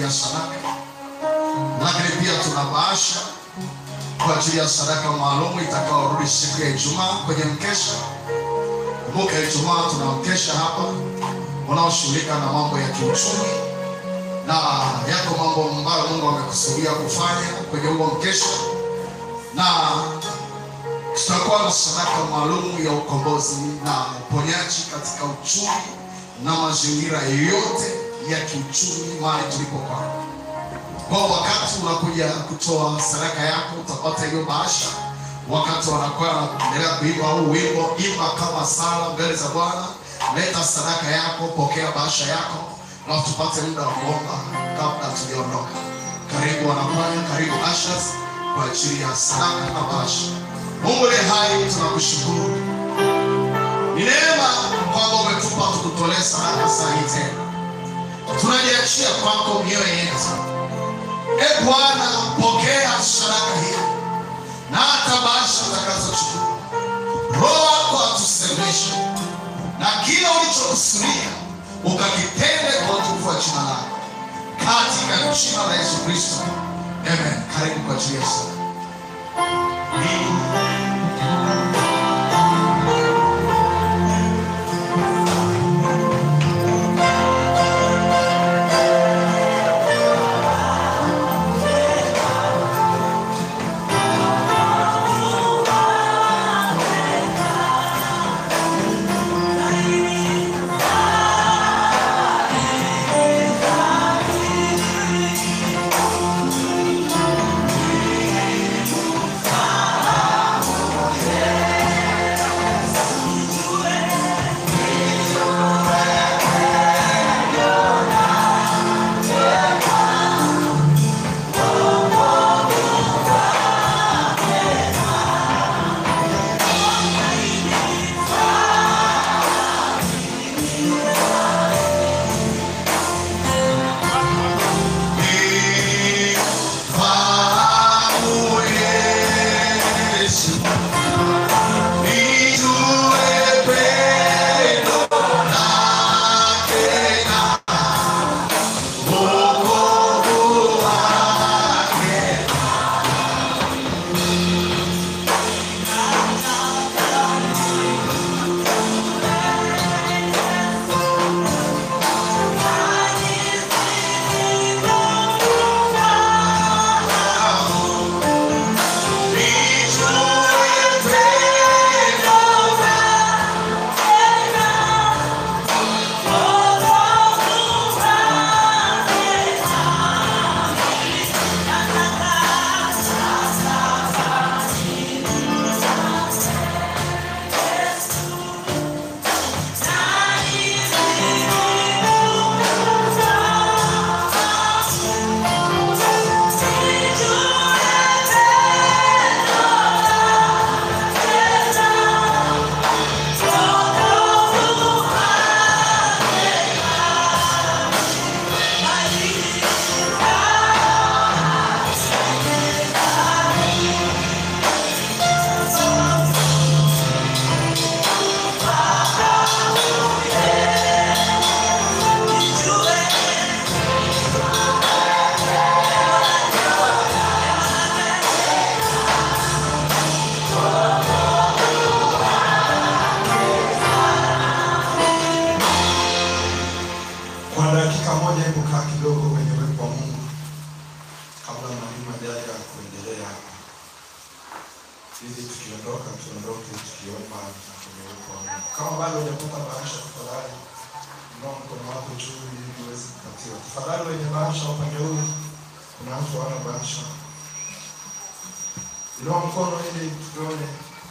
ya sadaka, lakini pia tuna bahasha kwa ajili ya sadaka maalum itakayorudi siku ya Ijumaa kwenye mkesha. Kumbuka Ijumaa tuna mkesha hapa unaoshughulika na mambo ya kiuchumi, na yako mambo ambayo Mungu amekusudia kufanya kwenye huo mkesha, na tutakuwa na sadaka maalum ya ukombozi na uponyaji katika uchumi na mazingira yote ya kiuchumi mahali tulipokaa. Kwa wakati unakuja kutoa sadaka yako, utapata hiyo bahasha. Wakati wanakuwa wanaendelea kuimba huu wimbo, imba kama sala mbele za Bwana, leta sadaka yako, pokea bahasha yako, na tupate muda wa kuomba kabla tujaondoka. Karibu wanakwaya, karibu ushers kwa ajili ya sadaka na bahasha. Mungu ni hai, tunakushukuru. Ni neema kwamba umetupa tukutolee sadaka saa hii tena. Tunajiachia kwako mioyo yetu. E Bwana, pokea sadaka hii na hata bahasha utakazochukua. Roho wako atusemeshe na kila ulichokusudia ukakitende kwa utukufu wa jina lako, katika jina la Yesu Kristo, amen. Karibu kwa ajili ya sadaka. Kwa dakika moja, hebu kaa kidogo kwenye uwepo wa Mungu kabla mwalimu ajaja kuendelea hapa, ili tukiondoka tuondoke tukiomba na kwenye uwepo wa Mungu. Kama bado hujapata bahasha, tafadhali inua mkono wako juu ili uweze kupatiwa. Tafadhali wenye bahasha upande huu, kuna watu hawana bahasha, inua mkono ili tuone,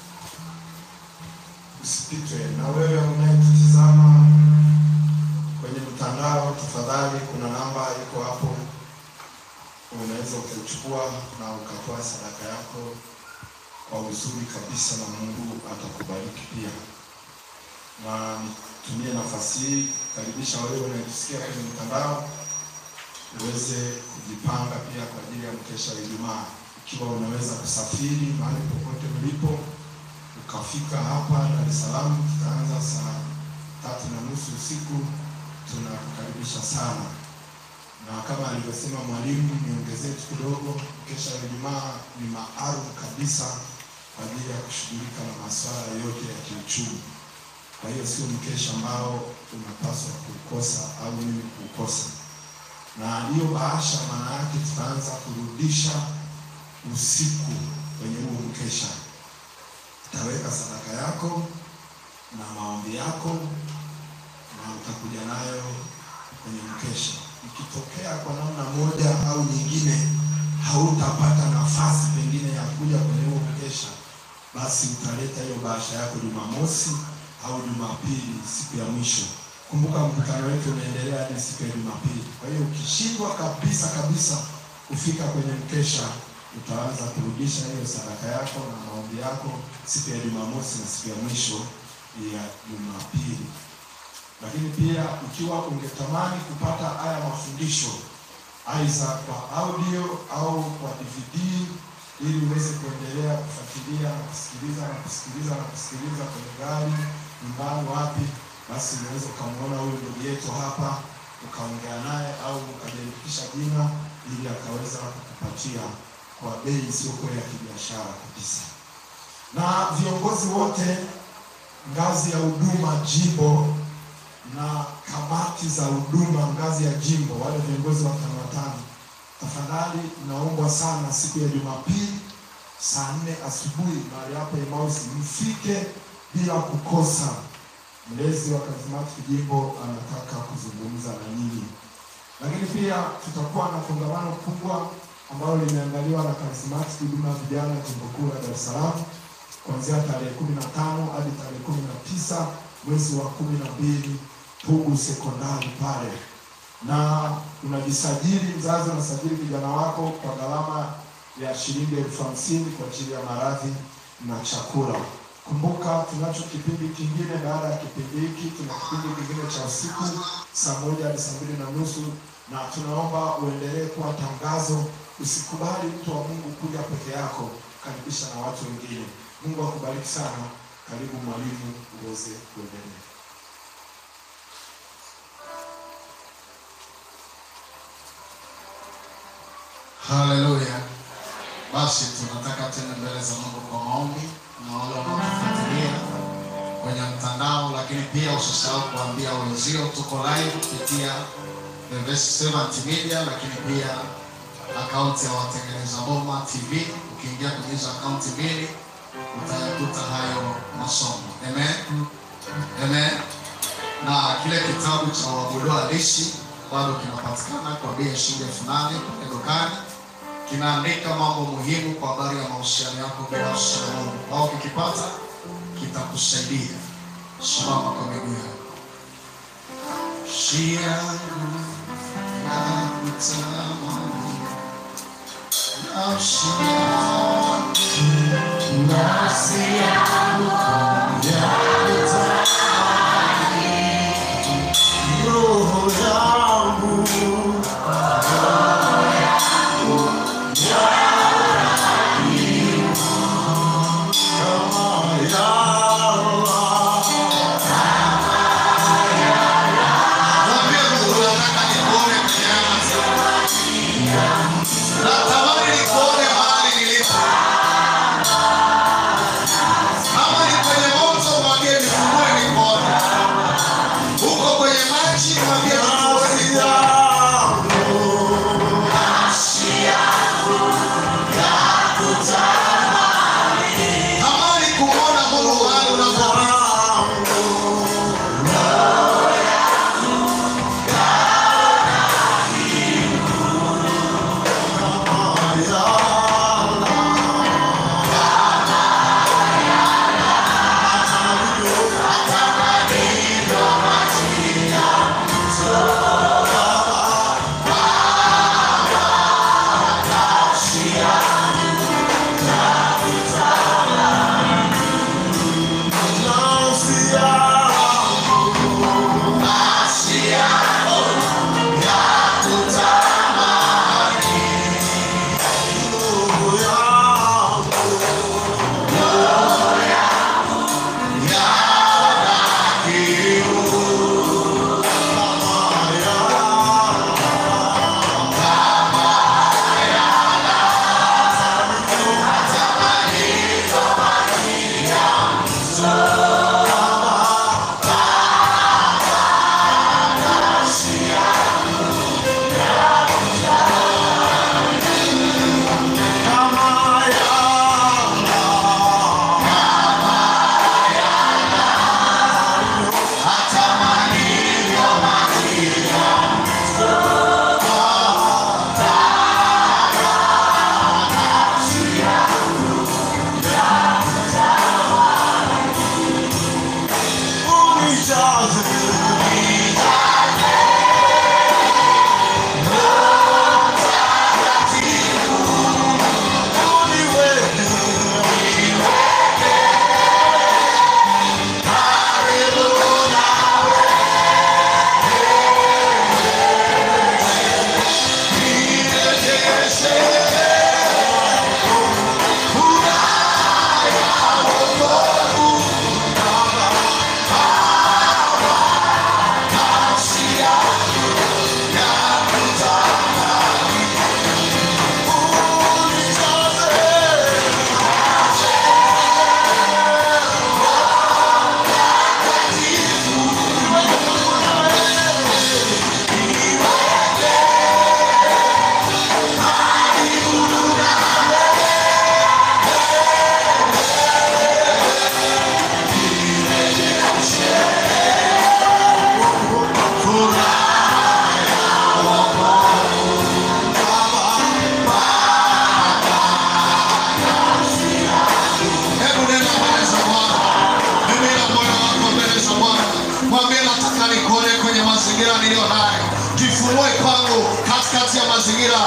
usipitwe. Na wewe unayetutizama kwenye mtandao, tafadhali, kuna namba iko hapo, unaweza ukaichukua na ukatoa sadaka yako kwa uzuri kabisa, na Mungu atakubariki pia. Na nitumie nafasi hii kukaribisha wewe unayetusikia kwenye mtandao uweze kujipanga pia kwa ajili ya mkesha wa Ijumaa, ikiwa unaweza kusafiri mahali popote mlipo ukafika hapa Dar es Salaam, tutaanza saa tatu na nusu usiku tunakukaribisha sana, na kama alivyosema mwalimu, niongezee tu kidogo, mkesha wa Ijumaa ni maalum kabisa kwa ajili ya kushughulika na masuala yote ya kiuchumi. Kwa hiyo sio mkesha ambao unapaswa kuukosa au mimi kuukosa. Na hiyo bahasha, maana yake tutaanza kurudisha usiku kwenye huo mkesha. Utaweka sadaka yako na maombi yako na utakuja nayo kwenye mkesha. Ikitokea kwa namna moja au nyingine hautapata nafasi pengine ya kuja kwenye huo mkesha, basi utaleta hiyo bahasha yako Jumamosi au Jumapili, siku ya mwisho. Kumbuka mkutano wetu unaendelea hadi siku ya Jumapili. Kwa hiyo ukishindwa kabisa kabisa kufika kwenye mkesha, utaanza kurudisha hiyo sadaka yako na maombi yako siku ya Jumamosi na siku ya mwisho ya Jumapili. Lakini pia ikiwa ungetamani kupata haya mafundisho aidha kwa audio au kwa DVD ili uweze kuendelea kufuatilia na kusikiliza na kusikiliza na kusikiliza kwenye gari, nyumbani, wapi, basi unaweza ukamwona huyu ndugu yetu hapa ukaongea naye au ukajiandikisha jina ili akaweza kukupatia kwa bei isiyokuwa ya kibiashara kabisa. Na viongozi wote ngazi ya huduma jimbo na kamati za huduma ngazi ya jimbo, wale viongozi watano watano, tafadhali naombwa sana siku ya Jumapili saa nne asubuhi mahali hapo Emmaus, mfike bila kukosa. Mlezi wa Charismatic jimbo anataka kuzungumza na nyinyi, lakini pia tutakuwa na kongamano kubwa ambalo limeandaliwa na Charismatic huduma ya vijana jimbo kuu la Dar es Salaam kuanzia tarehe kumi na tano hadi tarehe kumi na tisa mwezi wa kumi na mbili Pugu sekondari pale, na unajisajili mzazi, unasajili kijana wako kwa gharama ya shilingi elfu hamsini kwa ajili ya maradhi na chakula. Kumbuka tunacho kipindi kingine. Baada ya kipindi hiki, tuna kipindi kingine cha usiku saa moja hadi saa mbili na nusu na tunaomba uendelee kuwa tangazo. Usikubali mtu wa Mungu kuja peke yako, karibisha na watu wengine. Mungu akubariki sana. Karibu mwalimu, uweze kuendelea. Haleluya. Basi tunataka tena mbele za Mungu kwa maombi na wale wanaotufuatilia kwenye mtandao, lakini pia usisahau kuambia wenzio tuko live kupitia The Best Servant Media, lakini pia akaunti ya watengeneza boma TV. Ukiingia kwenye hizo akaunti mbili utayakuta hayo masomo. Amen. Amen. Na kile kitabu cha Waabudu halisi bado kinapatikana kwa bei ya shilingi elfu nane kwenye dukani kinaandika mambo muhimu kwa habari ya mahusiano yako binafsi na Mungu. Au kikipata kitakusaidia. Simama kwa miguu yako. Shia yangu ya kutamani, nafsi yangu, nafsi yangu ya kutamani, roho yangu Mwambie Mungu nataka nikuone kwenye haya mazingira. Natamani nikuone mahali nilipo.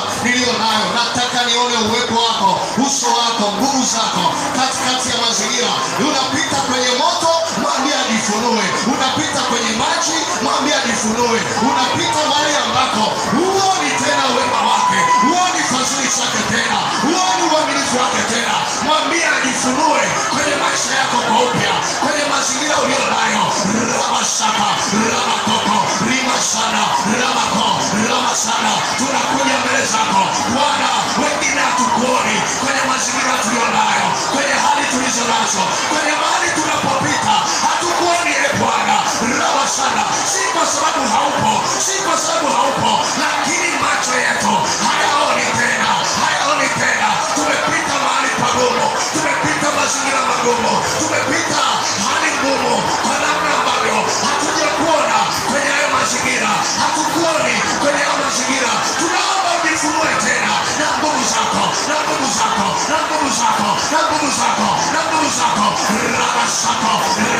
niliyo nayo nataka nione uwepo wako uso wako nguvu zako katikati ya mazingira unapita kwenye moto mwambie ajifunue unapita kwenye maji mwambie ajifunue unapita mahali ambako huoni tena uwema wake huoni fadhili zake tena huoni uaminifu wake tena mwambie ajifunue kwenye maisha yako kwa upya kwenye mazingira ulio nayo ramasaka ramakoko rimasana ramako ramasana tunakuja mbele zako bwana wengine hatukuoni kwenye mazingira tulio nayo kwenye hali tulizo nazo kwenye mahali tunapopita hatukuoni e bwana ramasana si kwa sababu haupo si kwa sababu haupo lakini macho yetu hayaoni tena hayaoni tena tumepita mahali pagumu tumepita mazingira magumu tumepita hali ngumu kwa namna ambavyo hatuja kuona kwenye hayo mazingira hatukuoni kwenye hayo mazingira tunaomba ujifunue tena na nguvu zako na nguvu zako na nguvu zako na nguvu zako na nguvu zako ramasako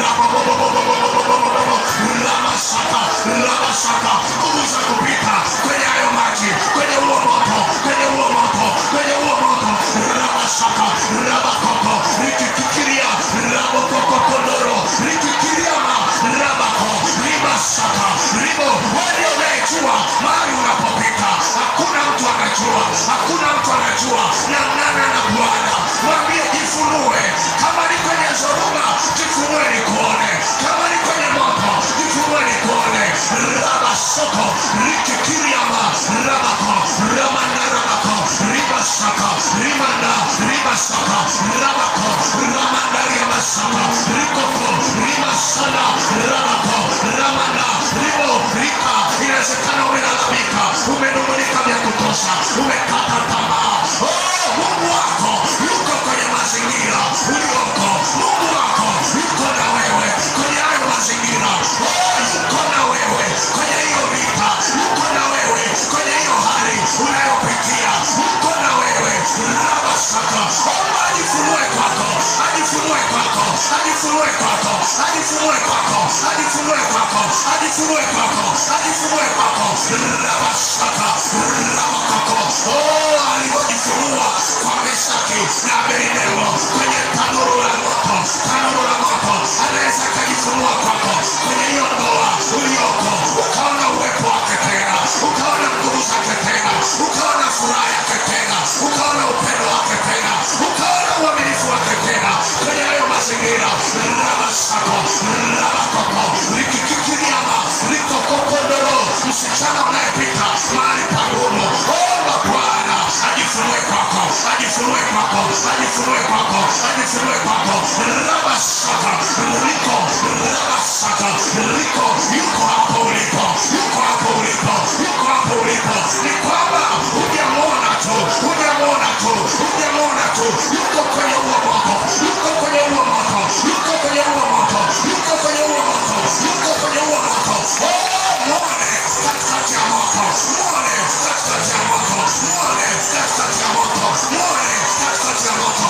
rabobobobobobobobobobo ramasaka ramasaka nguvu za kupita kwenye hayo maji kwenye huo moto kwenye huo moto kwenye huo moto ramasaka rabakoko rikikikiria rabokokokondoro rikikiriama rabako rimasaka ribo walio unayejua mahali unapopita hakuna mtu anajua hakuna mtu anajua namnana na bwana mwambie jifunue kama ni kwenye zoruba jifunue nikuone kama ni kwenye moto jifunue nikuone rabasoko rikikiriama rabako ramanda rabako ribasaka rimanda ribasaka rabako ramanda riamasaka rikoko rimasana rabako ramanda ribo rika inawezekana umelalamika umenung'unika vya kutosha umekata tamaa oh, mungu wako yuko kwenye mazingira ulioko mungu wako yuko na wewe kwenye hayo mazingira oh, yuko na wewe kwenye hiyo vita yuko na wewe kwenye hiyo hali unayopitia yuko na wewe rabasaka omba ajifunue kwako ajifunue kwako ajifunue kwako ajifunue kwako ajifunue kwako ajifunue kwako ajifunue kwako rabasaka rabakoko oh, alivyojifunua kwa Meshaki na Abednego kwenye tanuru la moto tanuru la moto anaweza akajifunua kwako kwenye hiyo ndoa ulioko ukaona uwepo wake tena ukaona nguvu zake tena ukaona furaha yake tena ukaona upendo wake tena ukaona uaminifu wake tena kwenye hayo mazingira rabasako rabakoko likikikiriama likokokondoro msichana unayepita mahali pagumu omba bwana ajifunue kwako ajifunue kwako ajifunue kwako ajifunue kwako rabasaka liko rabasaka liko yuko hapo ulipo yuko hapo ulipo yuko hapo ulipo ni kwamba hujamwona tu hujamwona tu hujamwona tu yuko kwenye huo moto yuko kwenye huo moto yuko kwenye huo moto yuko kwenye huo moto yuko kwenye huo moto oh mwone katikati ya moto mwone katikati ya moto mwone katikati ya moto mwone katikati ya moto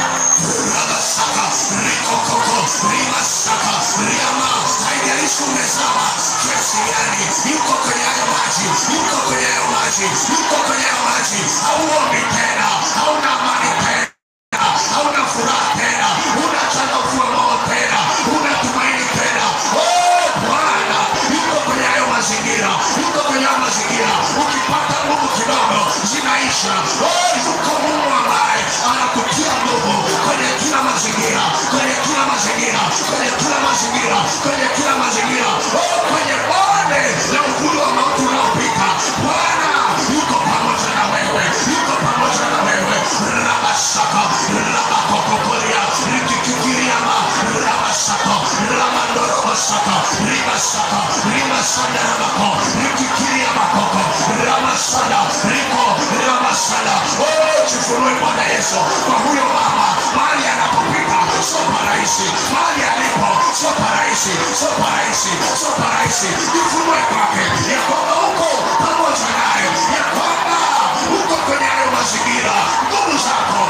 rabasaka rikokoko rimasaka riama haijalishi umezama kiasi gani yuko kwenye hayo maji yuko kwenye hayo maji yuko kwenye hayo maji hauombi tena hauna amani tena hauna furaha tena huna changamoto moyo tena huna tumaini tena oh bwana yuko kwenye hayo mazingira yuko kwenye hayo mazingira ukipata nguvu kidogo zinaisha oh yuko mungu ambaye anakutia nguvu kwenye kila mazingira kwenye kila mazingira kwenye kila mazingira kwenye kila mazingira oh kwenye bonde la uvuli wa mauti unaopita bwana yuko pamoja na wewe yuko pamoja na wewe rabasaka rabakokokolia rikikikiriama rabasaka ramandorobasaka ribasaka rimasanda rabako rikikiriamakoko ramasada riko ramasada oh jifunue bwana yesu kwa huyo mama mahali anapopita sio parahisi mahali alipo sio parahisi sio parahisi sio parahisi jifunue kwake ya kwamba huko pamoja naye ya kwamba huko kwenye hayo mazingira nguvu zako ziko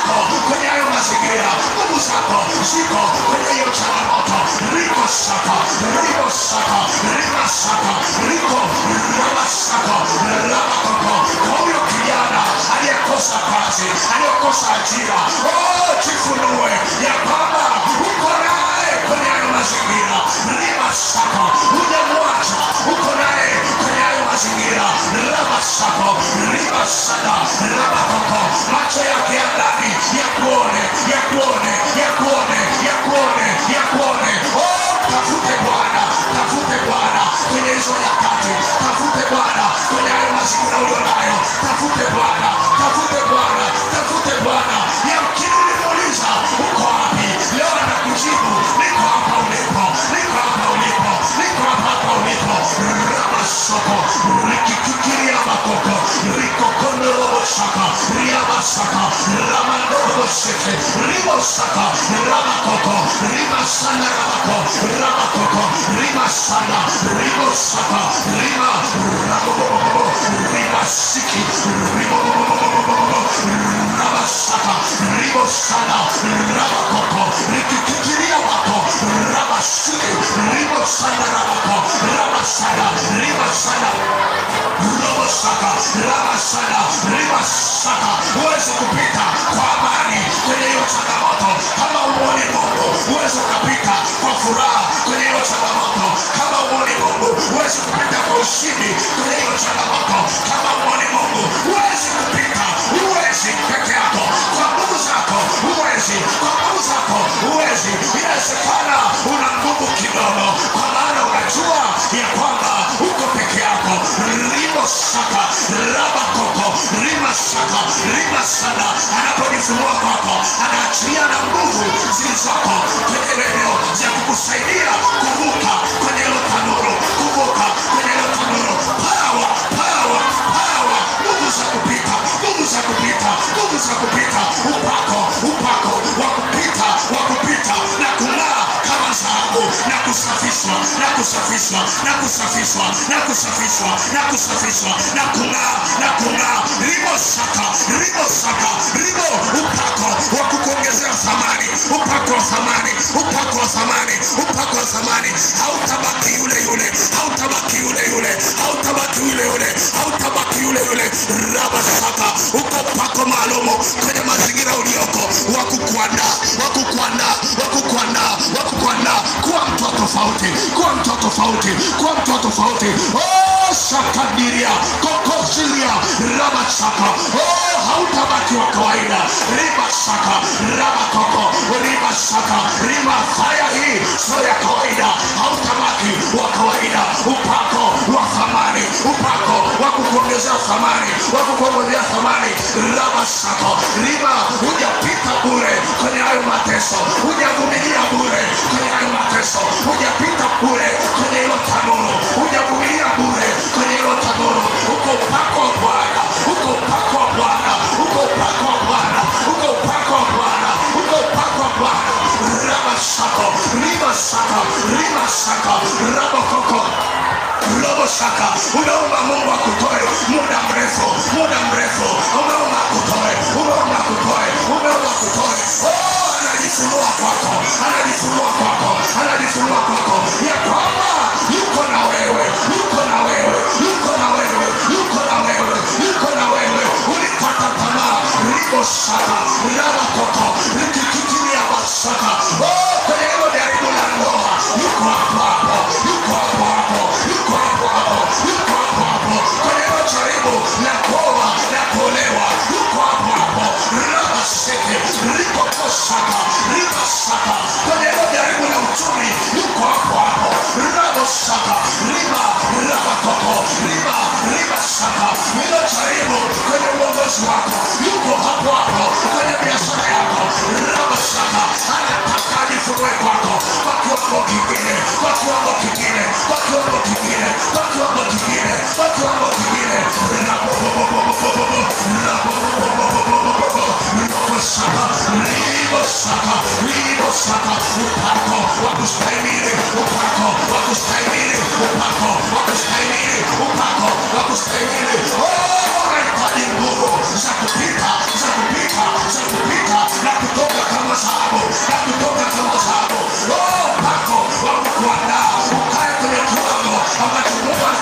ziko kwenye hayo mazingira nguvu zako ziko kwenye hiyo changamoto riko saka riko saka rima saka riko rama saka rama koko kwa huyo kijana aliyekosa kazi aliyekosa ajira oh, jifunue ya kwamba uko naye kwenye hayo mazingira rima saka hujamwacha uko naye kwenye hayo mazingira rama saka rima saka rama koko macho yake ya ndani ya kuone ya kuone ya kuone ya kuone ya kuone oh, tafute bwana tafute bwana kwenye hizo nyakati tafute bwana kwenye hayo mazingira ulio nayo tafute bwana tafute bwana tafute bwana yamkini ulimuuliza uko wapi leo anakujibu niko hapa ulipo niko hapa ulipo niko hapa hapa ulipo ramasoko rikikikiria makoko rikokondorobosaka riamasaka ramandoroboseke ribosaka ramakoko rimasana ramako ramakoko rimasana ribosaka rima rabobobobo rimasiki ribobobobobo rabasaka ribosana rabakoko rikikikiria mako rabasiki ribosana rabako rabasana ribasana robosaka rabasana ribasaka huwezi kupita kwa amani kwenye hiyo changamoto kama uone mungu huwezi ukapita kwa furaha kwenye hiyo changamoto kama uone mungu huwezi kupita kwa ushindi kwenye hiyo changamoto kama uone mungu huwezi kupita huwezi peke yako kwa nguvu zako huwezi kwa nguvu zako huwezi inawezekana una nguvu kidogo kwa maana unajua ya kwamba uko peke yako rimo saka rabakoko rima saka rima sana anapojifunua kwako anaachilia na nguvu zilizoko kwenye eneo za kukusaidia kuvuka kwenye hilo tanuru kuvuka kwenye hilo tanuru pawa pawa pawa nguvu za kupita nguvu za kupita nguvu za kupita upako upako wa kupita wa kupita na kung'aa kama dhahabu na kusafishwa na kusafishwa na kusafishwa na kusafishwa na kusafishwa na kung'aa na kung'aa ribo saka ribo saka ribo upako wa kukuongezea thamani upako wa thamani upako wa thamani upako wa thamani hautabaki yule yule hautabaki yule yule hautabaki yule yule hautabaki yule yule raba saka uko upako maalumu kwenye mazingira ulioko wa kukuandaa wa kukuandaa wa kukuandaa wa kukuandaa kuwa mtu wa tofauti kuwa mtu wa tofauti kuwa mtu wa tofauti oh shakadiria kokosilia raba saka oh hautabaki wa kawaida riba saka raba koko riba saka riba faya hii sio ya kawaida hautabaki wa kawaida upako wa thamani upako wa kukuongezea thamani wa kukuongezea thamani raba saka riba hujapita bure kwenye hayo mateso hujavumilia bure kwenye hayo mateso hujapita bure kwenye hilo tanuru hujavumilia bure kwenye hilo tanuru uko upako wa bwana uko upako wa bwana uko upako wa bwana uko upako wa bwana uko upako wa bwana raba sako riba saka riba saka raba koko robo shaka umeomba mungu akutoe muda mrefu muda mrefu umeomba akutoe umeomba akutoe umeomba akutoe oh, anajifunua kwako anajifunua kwako anajifunua kwako ya kwamba yuko na wewe yuko na wewe yuko na wewe yuko na wewe yuko na wewe ulikata tamaa ribo shaka raba koko likikikilia basaka oh, kwenye hilo jaribu la ndoa yuko hapo hapo yuko hapo hapo yuko hapo hapo yuko hapo hapo kwenye hilo jaribu la kuoa la kuolewa yuko hapo hapo raba seke liko kosaka riba saka kwenye hilo jaribu la uchumi yuko hapo hapo raba saka riba raba koko riba riba saka hilo jaribu kwenye uongozi wako yuko hapo hapo kwenye biashara yako raba saka anataka ajifunue kwako kwa kiwango kingine kwa kiwango kingine kwa kiwango kingine kwa kiwango kingine kwa kiwango kingine Saka, libo saka, libo saka, upako wa kustahimili, upako wa kustahimili, upako wa kustahimili, upako wa kustahimili. Oh, unahitaji nguvu za kupita, za kupita, za kupita,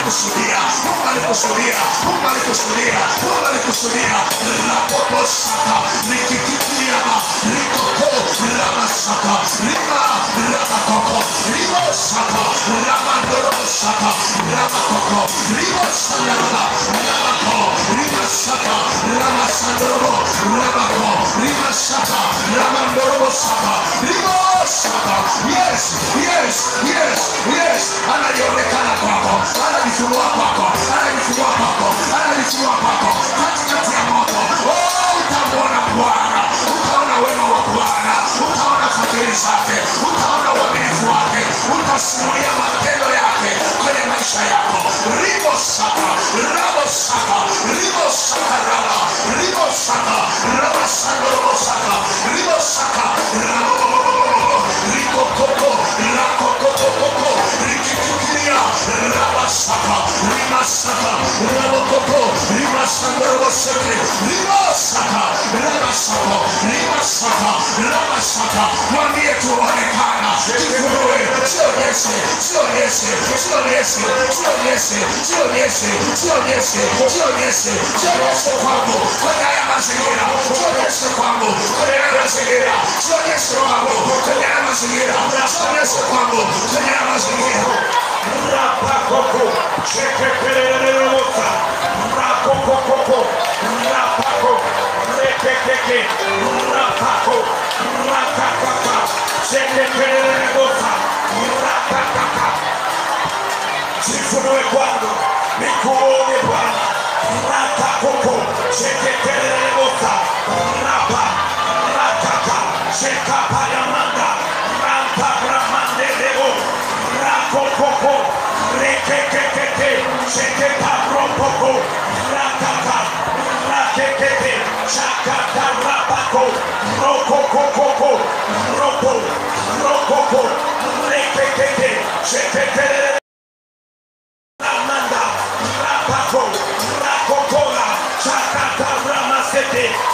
alikusudia mungu alikusudia mungu alikusudia mungu alikusudia rapobosaka likikikiriama likoko ramasaka rima ramakoko rimosaka ramandorobosaka ramakoko rimosandalala ramako rimasaka ramasandorobo ramako rimasaka ramandorobosaka rimosaka yes yes yes yes analionekana kwako anajifunua kwako anajifunua kwako anajifunua kwako katikati ya moto oh, utamwona bwana utaona wema wa bwana utaona fadhili zake utaona uaminifu wake utasimulia matendo yake kwenye maisha yako ribo saka rabo saka ribo saka raba ribo saka raba saka robo saka ribo saka rabo rikokoko rakokokokoko rikikikiria rabasaka rimasaka rabokoko rimasandoroboseke rimasaka rabasaka rimasaka rabasaka mwambie tuonekana kifunue sionyeshe sionyeshe sionyeshe sionyeshe sionyeshe sionyeshe sionyeshe sionyeshe kwangu kwenye haya mazingira sionyeshe kwangu kwenye haya mazingira sionyeshe kwangu kwenye haya mazingira sionyeshe kwangu kwenye haya mazingira Rapakoko, shekekelelelelota, rakokokoko, rapako, rekekeke, rapako, rakakaka, shekekelelelelota, rakakaka. Jifunue kwangu, nikuone Bwana. Rakakoko, shekekelelelota, rapa, rakaka, shekapayamanda, rampagramandelebo, rakokoko, rekekekeke, shekeparopoko, rakaka, rakekeke, shakatarapako, rokokokoko, ropo, rokoko, rekekeke, shekekelele Ramanda, Rapako, Rakokola, Shakata Ramasete,